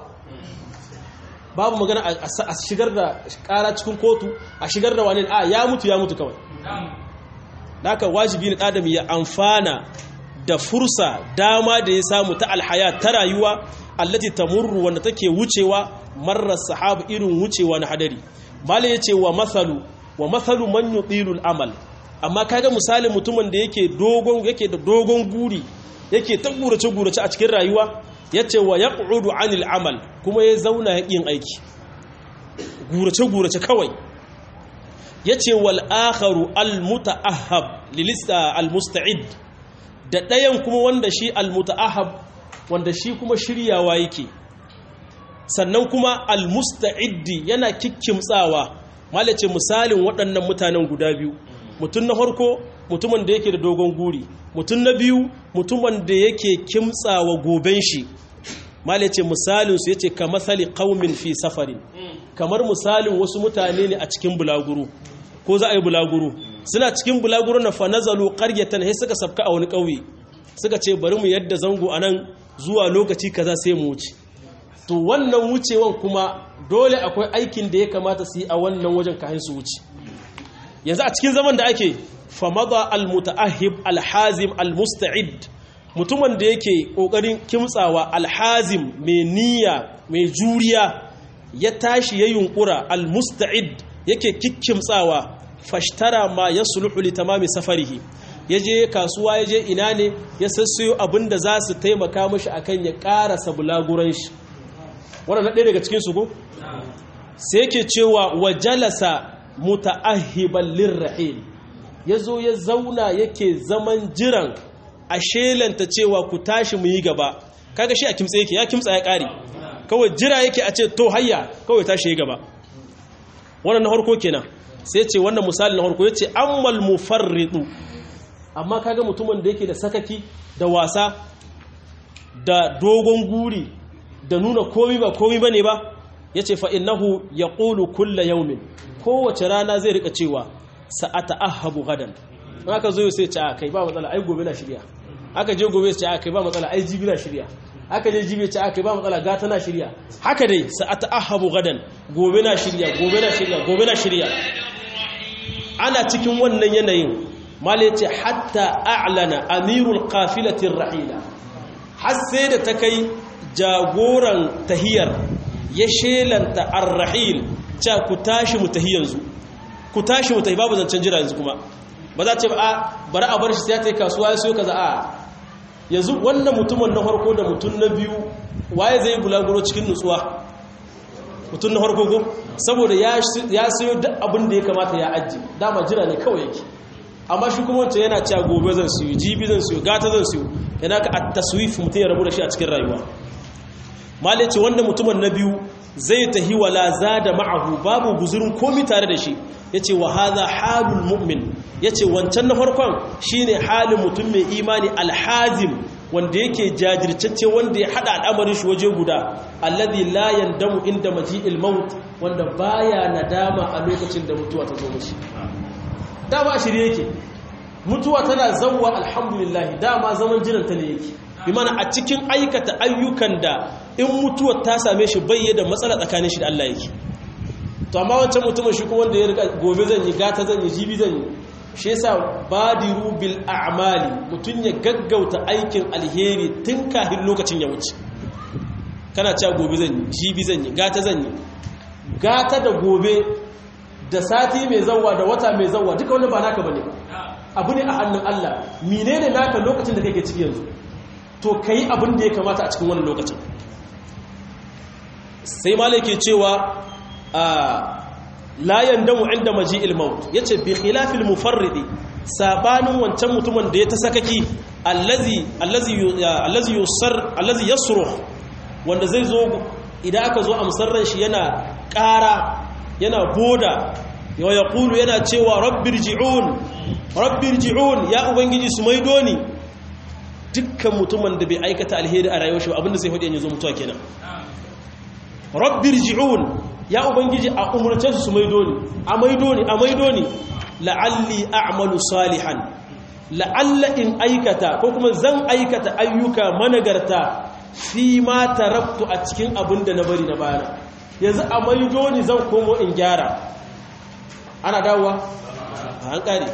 S1: babu magana a shigar da kara cikin kotu a shigar da wani a ya mutu ya mutu kawai da haka wajibi ne adam ya amfana da fursa dama da ya samu ta alhaya ta rayuwa allati tamurru wanda take wucewa marar sahabu irin wucewa na hadari malai yace wa masalu wa masalu man yutilu amal amma kaga misalin mutumin da yake dogon yake da dogon guri yake ta gurace gurace a cikin rayuwa yace wa yaq'udu anil amal kuma ya zauna yin aiki gurace gurace kawai yace wal akharu al mutaahhab lilista al musta'id da ɗayan kuma wanda shi almuta'ahab wanda shi kuma shiryawa yake sannan kuma almusta'iddi yana kikkimtsawa malace misalin waɗannan mutanen guda biyu mutum na farko mutumin da yake da dogon guri mutum na biyu mutumin da yake kimtsawa goben shi malace misalin su yace ka masali qaumin fi safarin kamar misalin wasu mutane ne a cikin bulaguro ko za a yi bulaguro suna cikin bulaguro na fanazalu qaryatan sai suka sabka a wani ƙauye suka ce bari mu yadda zango anan zuwa lokaci kaza sai mu wuce to wannan wucewan kuma dole akwai aikin da ya kamata su yi a wannan wajen kayan su wuce yanzu a cikin zaman da ake famada almutaahib alhazim almusta'id mutumin da yake kokarin kimtsawa alhazim mai niyya mai juriya ya tashi ya yunkura almusta'id yake kikkimtsawa fashtara ma ya suluhu li tamami safarihi ya je kasuwa ya je ina ne ya sassayo abin da za su taimaka mashi akan ya ƙarasa bulaguran shi wannan ɗaya daga cikin su ko sai yake cewa wa jalasa muta'ahiban lirrahil ya zo ya zauna yake zaman jiran a shelanta cewa ku tashi mu yi gaba kaga shi a kimtsa yake ya kimtsa ya kare kawai jira yake a ce to hayya kawai tashi ya gaba wannan na harko kenan sai ce wannan misali na harko yace ammal mufarridu amma kaga mutumin da yake da sakaki da wasa da dogon guri da nuna komi ba komi bane ba yace fa innahu yaqulu kulla yawmin kowace rana zai rika cewa sa'ata ahabu gadan aka zo sai ce a kai ba matsala ai gobe na shirya aka je gobe sai ce a kai ba matsala ai jibi na shirya aka je jibi ce a kai ba matsala gata na shirya haka dai sa'ata ahabu gadan gobe na shirya gobe na shirya gobe na shirya ana cikin wannan yanayin mala yace hatta a'lana amirul qafilatir rahila har sai da ta kai jagoran tahiyar ya shelanta ar-rahil cha ku tashi mu tahi yanzu ku tashi mu tahi babu zancen jira yanzu kuma ba za ce ba a bari a bar shi sai ta yi kasuwa ya siyo kaza a yanzu wannan mutumin na farko da mutum na biyu waye zai bulaguro cikin nutsuwa mutum na farko ko saboda ya siyo duk abin da ya kamata ya ajiye dama jira ne kawai yake amma shi kuma wancan yana cewa gobe zan siyo jibi zan siyo gata zan siyo yana ka at-taswif mutum ya rabu da shi a cikin rayuwa malai ce wanda mutumin na biyu zai tahi wala zada ma'ahu babu guzurin komi tare da shi yace wa hadha halul mu'min yace wancan na farkon shine halin mutum mai imani alhazim wanda yake jajirtacce wanda ya hada al'amarin shi waje guda alladhi la yandamu inda maji'il maut wanda baya nadama a lokacin da mutuwa ta zo mishi dama a shirye yake mutuwa tana zawwa alhamdulillah dama zaman jiran ta ne yake bi mana a cikin aikata ayyukan da in mutuwar ta same shi bai da matsala tsakanin shi da Allah yake to amma wancan mutumin shi kuma wanda ya riga gobe zan yi gata zan yi jibi zan yi shi yasa badiru bil a'mali mutun ya gaggauta aikin alheri tun kafin lokacin ya wuce kana cewa gobe zan yi jibi zan yi gata zan yi gata da gobe da sati mai zawwa da wata mai zawwa duka wani ba naka bane abu ne a hannun Allah menene naka lokacin da kake ciki yanzu to kai abin da ya kamata a cikin wannan lokacin sai malai ke cewa la yandamu inda maji'il maut yace bi khilafil mufarridi sabanin wancan mutumin da ya ta sakaki allazi allazi allazi yusar allazi yasruh wanda zai zo idan aka zo amsar ran shi yana ƙara yana boda ya yaqulu yana cewa rabbirji'un rabbirji'un ya ubangiji su maido ni dukkan mutumin da bai aikata alheri a rayuwar shi abinda sai hudu yanzu mutuwa kenan rabbirji'un ya ubangiji a umurce su maido ni a maido ni a maido ni la'alli a'malu salihan la'alla in aikata ko kuma zan aikata ayyuka managarta fi ma taraktu a cikin abin da na bari na bayana yanzu a maido ni zan komo in gyara ana dawowa a hankali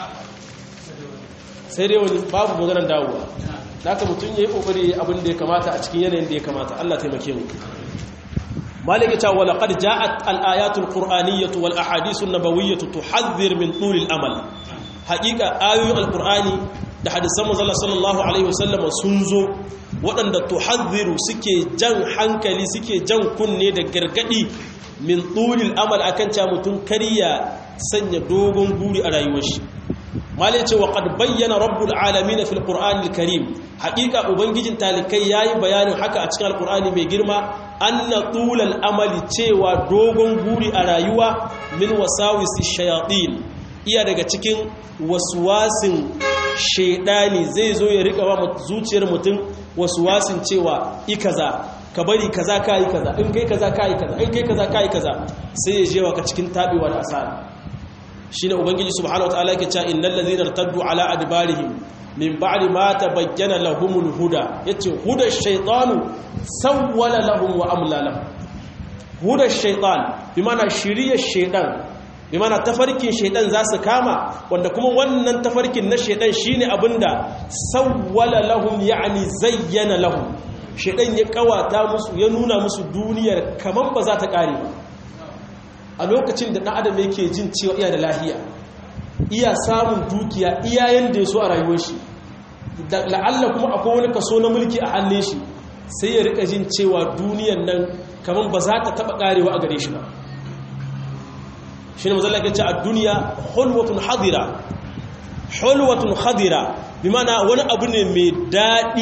S1: sai dai wani babu maganar dawowa da aka mutum ya yi ƙoƙari abin da ya kamata a cikin yanayin da ya kamata Allah taimake mu maliki ta wala qad ja'at al-ayatul qur'aniyyatu wal ahadithun nabawiyyatu tuhadhdhir min tulil amal haqiqa ayoyin al-qur'ani da hadisan manzo sallallahu alaihi wasallam sun zo waɗanda tuhadhdhiru suke jan hankali suke jan kunne da gargadi min tulil amal akan ca mutum kariya sanya dogon guri a rayuwar shi malai ce wa qad bayyana rabbul alamin fil qur'anil karim haqiqa ubangijin talikai yayi bayanin haka a cikin alqur'ani mai girma anna tulal amali cewa dogon guri a rayuwa min wasawisi shayatin iya daga cikin waswasin shedani zai zo ya rika wa zuciyar mutum waswasin cewa ikaza ka bari kaza kai kaza in kai kaza kai kaza in kai kaza kai kaza sai ya jewa ka cikin tabewa da asara shine ubangiji subhanahu wataala yake cewa innal ladhina irtaddu ala adbarihim min ba'di ma tabayyana lahumul huda yace huda shaytanu sawwala lahum wa amla lahum huda shaytan bi mana shiriya shaytan bi mana tafarkin shaytan za su kama wanda kuma wannan tafarkin na shaytan shine abinda sawwala lahum yani zayyana lahum shaytan ya kawata musu ya nuna musu duniyar kaman ba za ta kare ba a lokacin da ɗan adam yake jin cewa iya da lahiya iya samun dukiya iya yanda ya so a rayuwar shi la'alla kuma akwai wani kaso na mulki a hannun shi sai ya rika jin cewa duniyan nan kamar ba za ta taɓa ƙarewa a gare shi ba shi ne mazalla ce a duniya hulwatun hadira hulwatun hadira bi mana wani abu ne mai daɗi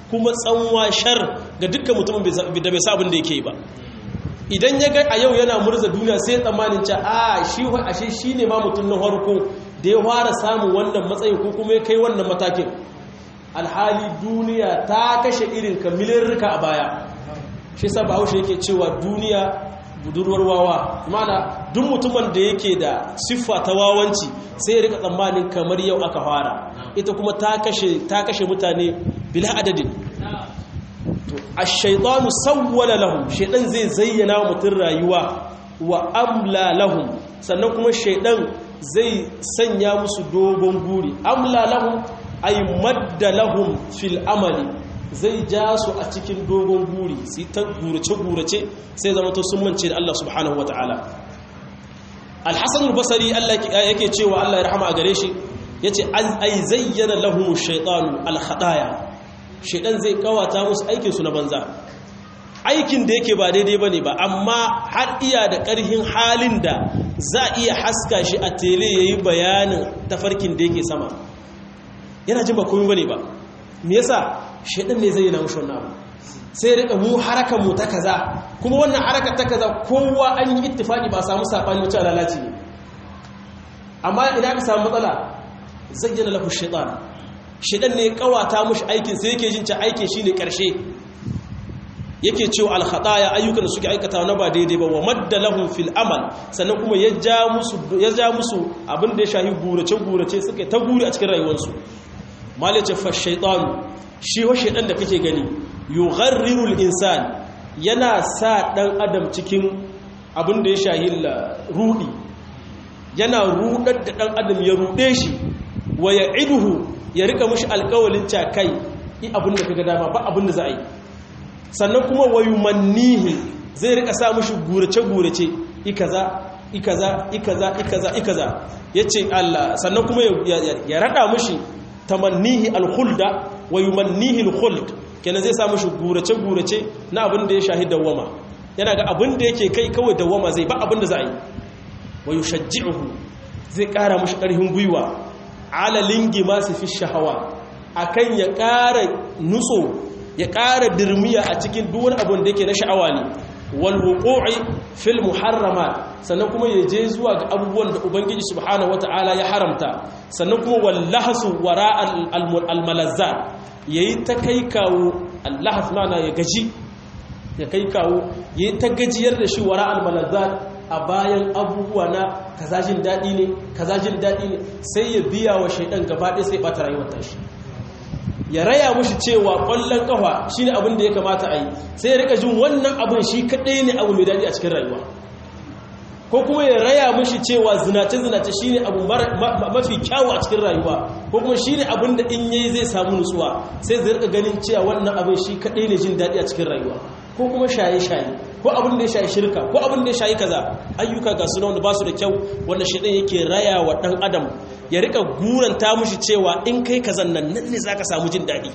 S1: kuma tsanwa shar ga dukkan mutumin da bai sa abin da yake ba idan ya ga a yau yana murza duniya sai ya tsammanin ca a shi ashe shi ne ma mutum na harko da ya fara samun wannan matsayin ko kuma ya kai wannan matakin alhali duniya ta kashe irin kamilin rika a baya shi sa bahaushe yake cewa duniya budurwar wawa mana duk mutumin da yake da siffa ta wawanci sai ya rika tsammanin kamar yau aka fara ita kuma ta kashe mutane bila adadin ash-shaytanu sawwala lahum shaydan zai zayyana mutum rayuwa wa amla lahum sannan kuma shaydan zai sanya musu dogon guri amla lahum ay madda lahum fil amali zai ja su a cikin dogon guri sai ta gurace gurace sai zama to sun mance da Allah subhanahu wataala al-hasan al-basri Allah yake cewa Allah ya rahama a gare shi yace ay zayyana lahum ash-shaytanu al-khadaya shaidan zai kawata musu aikinsu na banza aikin da yake ba daidai ba ne ba amma har iya da ƙarhin halin da za a iya haska shi a tele ya yi bayanin tafarkin da yake sama yana jin ba komi ba ne ba me yasa shaidan ne zai yi na mushi wannan abu sai rika mu harakan mu ta kaza kuma wannan harakar ta kaza kowa an yi ittifaki ba samu sabani wacce lalaci ne amma idan aka samu matsala zayyana lahu shaitan shidan ne kawata mushi aikin sai yake jin cewa aikin shine karshe yake cewa al-khataya ayyukan da suke aikata na ba daidai ba wa madda lahum fil amal sannan kuma ya ja musu ya ja musu abin da ya shahi gurace gurace suka ta guri a cikin rayuwarsu malace fa shaytan shi wa shaydan da kake gani yugharriru al-insan yana sa dan adam cikin abin da ya shahi rudi yana rudar da dan adam ya rude shi wa ya'iduhu ya rika mushi alkawalin cakai yi abin da kaga dama ba abin da za a yi sannan kuma wayu mannihi zai rika sa mushi gurace-gurace ikaza ikaza ikaza ikaza ikaza yace Allah sannan kuma ya rada mushi tamannihi alkhulda wayu mannihi alkhuld kenan zai sa mushi gurace-gurace na abin da ya shahi dawama yana ga abin da yake kai kawai dawama zai ba abin da za a yi wayu shajji'uhu zai kara mushi karfin gwiwa alalin masu fi shahawa akan ya ƙara nutso ya ƙara dirmiya a cikin duwan abin da yake na sha'awa ne walwuƙo'i fil muharrama sannan kuma ya je zuwa ga abubuwan da ubangiji subhanahu wata'ala ya haramta sannan kuma wallahasu wara almalazza ya yi ta kai kawo allahas mana ya gaji ya kai kawo ya yi ta gajiyar da shi wara almalazza a bayan abubuwa na kaza jin daɗi ne kaza jin daɗi ne sai ya biya wa shaidan gaba ɗaya sai ɓata rayuwar tashi ya raya mushi cewa ƙwallon ƙafa shi ne abin da ya kamata a yi sai ya rika jin wannan abin shi kaɗai ne abu mai daɗi a cikin rayuwa ko kuma ya raya mushi cewa zinace-zinace shi ne abu mafi kyawu a cikin rayuwa ko kuma shi ne abin da in yayi zai samu nutsuwa sai zai rika ganin cewa wannan abin shi kaɗai ne jin daɗi a cikin rayuwa ko kuma shaye-shaye ko abin da ya shayi shirka ko abin da ya shayi kaza ayyuka ga suna wanda ba su da kyau wanda shaidan yake raya wa ɗan adam ya rika guranta mushi cewa in kai kazan nan nan ne zaka samu jin daɗi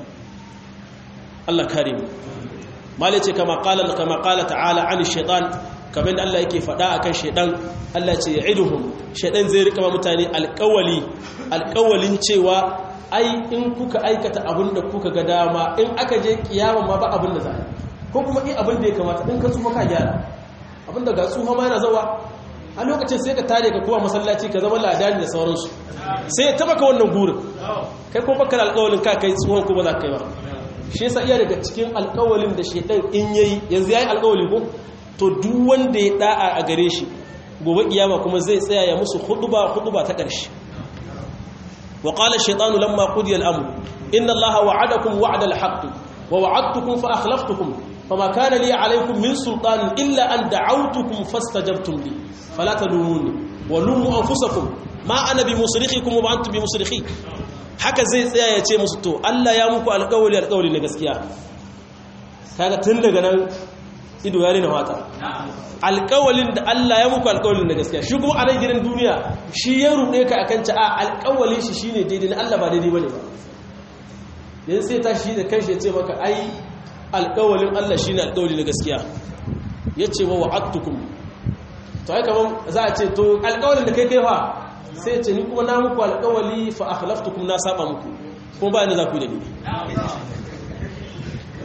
S1: Allah kare mu mala ce kama qala kama qala ta'ala an shaitan kamar da Allah yake faɗa akan shaidan Allah ce ya'iduhum shaidan zai rika mutane alƙawali alƙawalin cewa ai in kuka aikata abin da kuka ga dama in aka je kiyama ma ba abin da za a ko kuma in abin da ya kamata in ka tsufa ka gyara abin da ga tsufa ma yana zawa a lokacin sai ka tare ka kowa masallaci ka zama ladani da sauransu sai ya taba ka wannan gurin kai ko baka da alƙawalin ka kai tsohon ko ba za ka yi ba shi yasa iya daga cikin alƙawalin da shedan in yayi yanzu yayi alƙawali ko to duk wanda ya da'a a gare shi gobe kiyama kuma zai tsaya ya musu huduba huduba ta ƙarshe wa qala ash-shaytanu lamma qudiya al-amr inna allaha wa'adakum wa'da al-haqq wa wa'adtukum fa akhlaftukum fama kana li alaykum min sultanin illa an da'awtukum fastajabtum li fala talumuni wa lumu anfusakum ma ana bi musrikhikum wa antum bi musrikhi haka zai tsaya ya ce musu to Allah ya muku alƙawari alƙawari na gaskiya kaga tun daga nan ido ya rena wata alƙawalin da Allah ya muku alƙawalin na gaskiya shi kuma a nan gidan duniya shi ya ruɗe ka akan ta a alƙawalin shi shine daidai na Allah ba daidai bane ba yanzu sai ta shi da kanshi ya ce maka ai alƙawalin Allah shine alƙawali na gaskiya yace wa wa'adtukum to ai kaman za a ce to alƙawalin da kai kai fa sai ce ni kuma na muku alƙawali fa akhlaftukum na saba muku kuma ba ni za ku da ni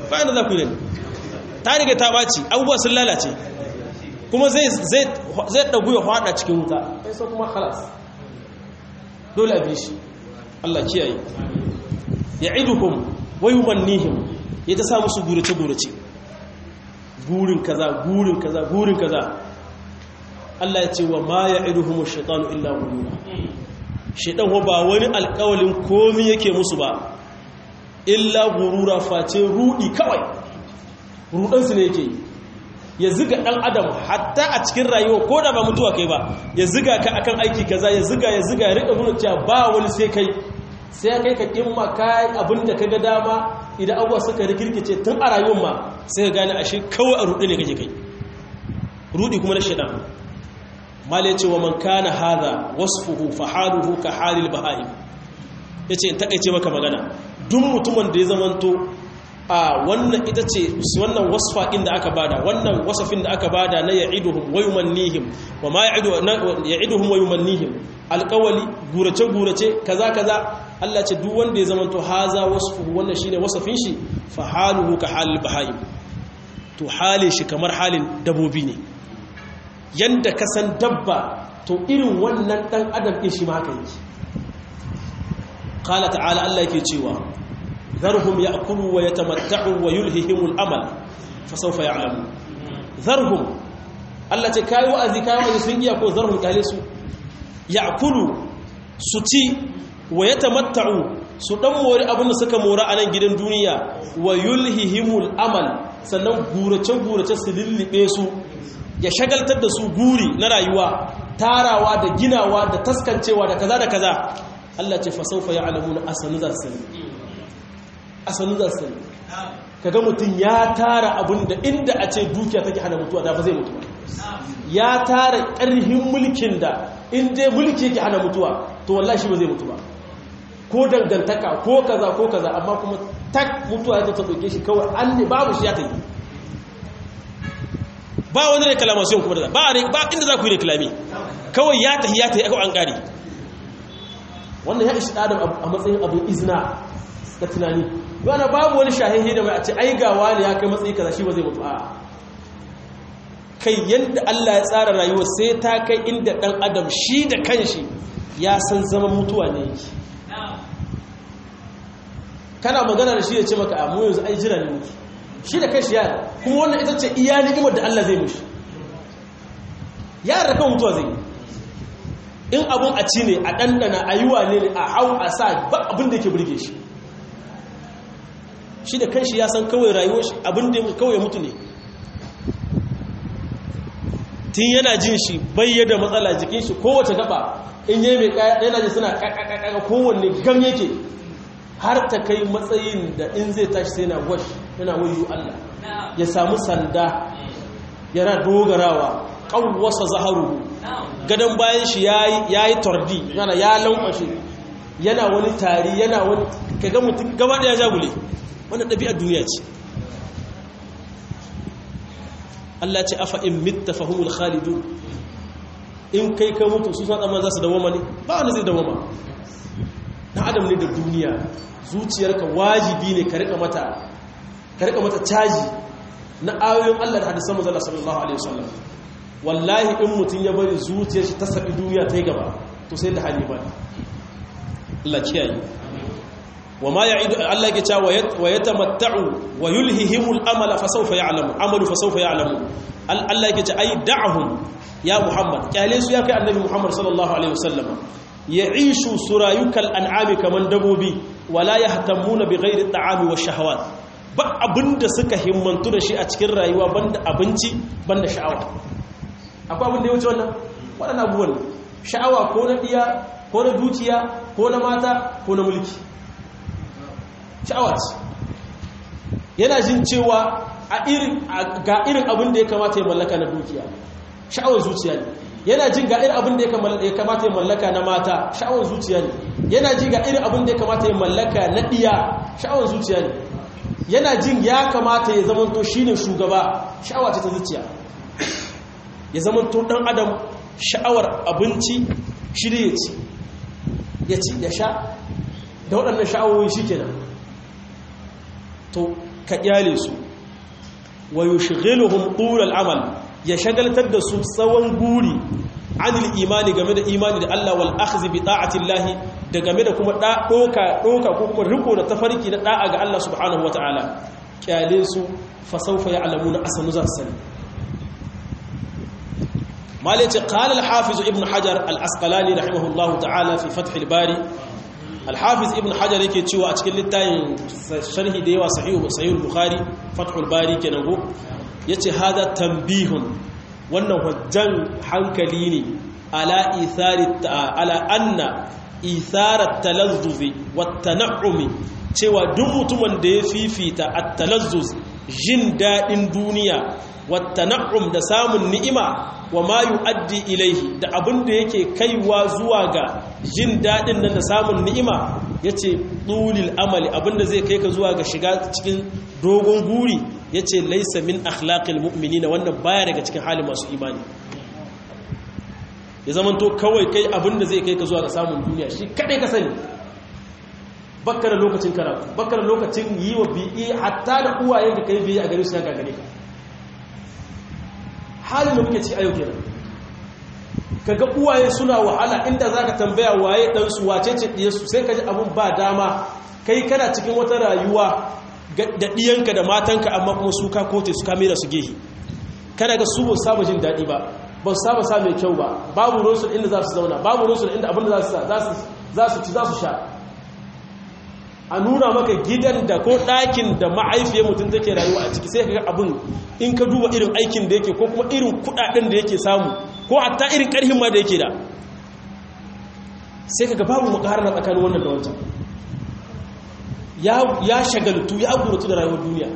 S1: bayan da za ku yi ne ta riga ta ɓaci abubuwa sun lalace kuma zai ɗagu ya faɗa cikin wuta sai so kuma halas dole a bi shi Allah kiyaye ya iduhum wa yumannihim ya ta sa musu gurace gurace gurin kaza gurin kaza gurin kaza Allah ya ce wa ma ya iduhum ash-shaytanu illa ghurura shaytan ba wani alƙawalin komai yake musu ba illa ghurura face rudi kawai rudan su ne yake ya ziga dan adam hatta a cikin rayuwa ko da ba mutuwa kai ba ya ziga ka akan aiki kaza ya ziga ya ziga ya rika nuna cewa ba wani sai kai sai kai ka kimma kai abinda ka ga dama idan abuwa suka rikirkice tun a rayuwar ma sai ka gane ashe kawai a rudi ne kake kai rudi kuma na shaidan mala yace wa man kana hadha wasfuhu fa haluhu ka halil bahaim yace in takeice maka magana duk mutumin da ya zamanto a wannan ita ce wannan wasfa inda aka bada wannan wasafin da aka bada na ya'iduhum wa yumannihim wa ma ya'idu ya'iduhum wa yumannihim alqawli gurace gurace kaza kaza Allah ce duk wanda ya zamanto haza wasfuhu wannan shine wasafin shi fa haluhu ka halil bahaim to halin shi kamar halin dabobi ne yanda ka san dabba to irin wannan dan adam din shi ma haka yake qala ta'ala Allah yake cewa ذرهم يأكلوا ويتمتعوا ويلههم الأمل فسوف يعلمون ذرهم الله تكاي وأذي كاي وأذي سنجي يقول ذرهم كاليسو يأكلوا ستي ويتمتعوا سدموري أبن سكا مورا أنا جدن دنيا ويلههم الأمل sannan gurace-gurace su lullube su ya shagaltar da su guri na rayuwa tarawa da ginawa da taskancewa da kaza da kaza Allah ce fasaufa ya alamu na asanu za su a sanu za su kaga mutum ya tara abin da inda a ce dukiya take hana mutuwa da ba zai mutu ba ya tara ƙarhin mulkin da inda mulki yake hana mutuwa to wallahi ba zai mutu ba ko dangantaka ko kaza ko kaza amma kuma tak mutuwa ya ta doke shi kawai an ne babu shi ya ta yi ba wani reclamation kuma da ba ba inda za ku yi reclami kawai ya tahi ya tahi aka an kare wannan ya ishi adam a matsayin abin izina da tunani yana babu wani shahihi da mai a ce ai gawa ne ya kai matsayi kaza shi ba zai mutu a kai yadda Allah ya tsara rayuwa sai ta kai inda dan adam shi da kanshi ya san zaman mutuwa ne yake kana magana da shi ya ce maka a mu yanzu ai jira ne muke shi da kanshi ya kuma wannan ita ce iya ni'imar da Allah zai mushi ya da kan mutuwa zai in abun a ci ne a ɗanɗana a yi wane ne a hau a sa ba abin da yake burge shi shi da kanshi ya san kawai rayuwar shi abin da kawai mutu ne tun yana jin shi bayyada matsala jikin shi kowace gaba in yi mai kaya yana ji suna kakakaka kowanne gam yake har ta kai matsayin da in zai tashi sai na wash yana wayo Allah ya samu sanda yana dogarawa ƙawwasa zaharu gadon bayan shi ya yi tordi yana ya lankwashe yana wani tari yana wani kaga mutum gaba ɗaya jagule wannan ɗabi'ar duniya ce Allah ce afa in mitta fahimul khalidu in kai ka mutu su sa tsamman za su dawoma ne ba wani zai dawoma na adam ne da duniya zuciyarka wajibi ne ka rika mata ka rika mata caji na ayoyin Allah da hadisan manzon sallallahu alaihi wasallam wallahi in mutum ya bari zuciyar shi ta sabi duniya ta yi gaba to sai da hali ba Allah kiyaye wa ma ya'idu Allah yake cewa wa yatamatta'u wa yulhihimul amala fa sawfa ya'lamu amalu fa sawfa ya'lamu Allah yake cewa ai da'hum ya Muhammad kyale su ya kai annabi Muhammad sallallahu alaihi wasallam ya'ishu surayukal an'ami kaman dabobi wala yahtamuna bighairi at'ami wash shahawat ba abinda suka himmantu da shi a cikin rayuwa banda abinci banda sha'awa akwai abin da ya wuce wannan waɗannan abubuwan sha'awa ko na ɗiya ko na dukiya ko na mata ko na mulki sha'awa ce yana jin cewa ga irin abin da ya kamata ya mallaka na dukiya sha'awar zuciya ne yana jin ga irin abin da ya kamata ya mallaka na mata sha'awar zuciya ne yana jin ga irin abin da ya kamata ya mallaka na ɗiya sha'awar zuciya ne yana jin ya kamata ya zamanto shine shugaba sha'awa ce ta zuciya ya zama to dan adam sha'awar abinci shirye ya ci ya ci ya sha da waɗannan sha'awoyi shi kenan to ka kyale su wa yushghiluhum tul al-amal ya shagaltar da su tsawon guri anil imani game da imani da Allah wal akhdh bi ta'ati Allah da game da kuma da doka doka ko kuma riko da tafarki na da'a ga Allah subhanahu wataala kyale su fa sawfa ya'lamuna asanu za su sani malaci qala al-hafiz ibn hajar al-asqalani rahimahullahu ta'ala fi fath al-bari al-hafiz ibn hajar yake cewa a cikin littafin sharhi da yawa sahih sahih al-bukhari fath al-bari kenan go yace hada tanbihun wannan hujjan hankali ne ala ithari ala anna ithara at-talazzuz wat-tan'umi cewa duk mutumin da ya fifita at-talazzuz jin dadin duniya wat-tan'um da samun ni'ima wa ma yu'addi ilaihi da abin da yake kaiwa zuwa ga jin dadin nan da samun ni'ima yace tulil amali abin da zai kai ka zuwa ga shiga cikin dogon guri yace laysa min akhlaqil mu'minina wannan baya daga cikin halin masu imani ya zaman to kawai kai abin da zai kai ka zuwa ga samun duniya shi kadai ka sani bakka da lokacin karatu bakka da lokacin yi wa bi'i hatta da uwayen ka kai bi'i a gare su ya gagare ka halin da muke ci a yau kenan kaga uwaye suna wahala inda zaka tambaya waye dan su wace ce diyarsu sai kaji abun ba dama kai kana cikin wata rayuwa da diyanka da matanka amma kuma su ka kote su kamera su gehi kana ga su ba saba jin dadi ba ba su saba sa mai kyau ba babu rusul inda za su zauna babu rusul inda abin da za su za su ci za su sha a nuna maka gidan da ko ɗakin da ma'aifiyar mutum take rayuwa a ciki sai ka ga abin in ka duba irin aikin da yake ko kuma irin kudaden da yake samu ko hatta irin ƙarhin ma da yake da sai ka ga babu makarar tsakanin wannan da wancan ya shagaltu ya guratu da rayuwar duniya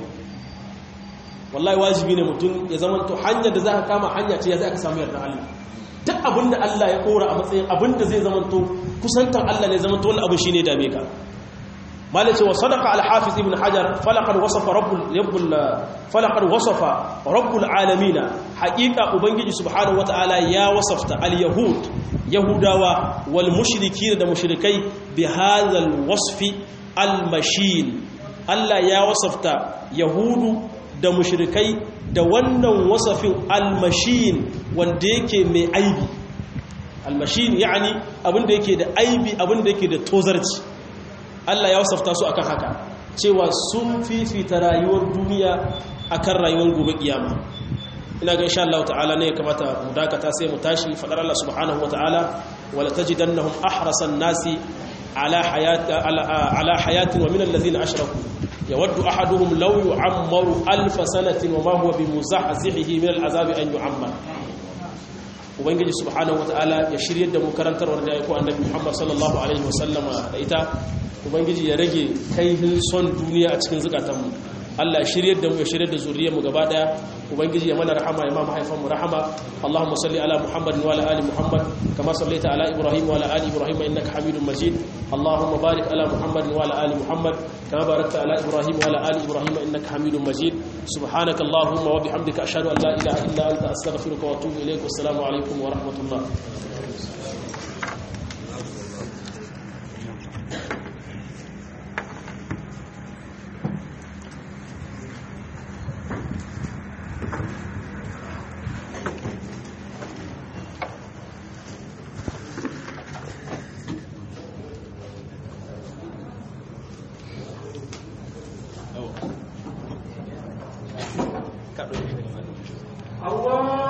S1: wallahi wajibi ne mutum ya zama to hanyar da za ka kama hanya ce ya za ka samu yarda Allah duk abin da Allah ya kora a matsayin abin da zai zama to kusantar Allah ne zama to wani abu shine dame ka مالك وصدق الحافظ ابن حجر فلقد وصف رب رب فلقد وصف رب العالمين حقيقه ubangiji subhanahu wataala ya wasafta al-yahud yahudawa wal mushrikin da mushrikai bi hadha al-wasf al-mashin Allah ya wasafta yahudu da mushrikai da wannan wasafin al-mashin wanda yake mai aibi al-mashin yani abinda yake da aibi abinda yake da tozarci Allah ya wasafta su akan haka cewa sun fifita rayuwar duniya akan rayuwar gobe kiyama ina ga insha Allah ta'ala ne ya kamata mu dakata sai mu tashi fadar Allah subhanahu wa ta'ala wala tajidannahum ahrasan nasi ala hayat ala hayatin wa min allazina ashraku yawaddu ahaduhum law yu'ammaru alf sanatin wa ma huwa bimuzahzihi min al'azabi an yu'ammar ubangiji subhanahu wa ta'ala ya shiryar da mu karantarwar da ya ko annabi Muhammad sallallahu alaihi wasallama da ita ubangiji ya rage kaihin son duniya a cikin zukatanmu Allah ya shiryar da mu ya shiryar da zuriyarmu gaba daya ubangiji ya mana rahama ya ma mahaifanmu rahama Allahumma salli ala Muhammad wa ala ali Muhammad kama sallaita ala Ibrahim wa ala ali Ibrahim innaka Hamidum Majid Allahumma barik ala Muhammad wa ala ali Muhammad kama barakta ala Ibrahim wa ala ali Ibrahim innaka Hamidum Majid subhanaka Allahumma wa bihamdika ashhadu an la ilaha illa anta astaghfiruka wa atubu ilaik wassalamu alaikum wa rahmatullah
S2: Allah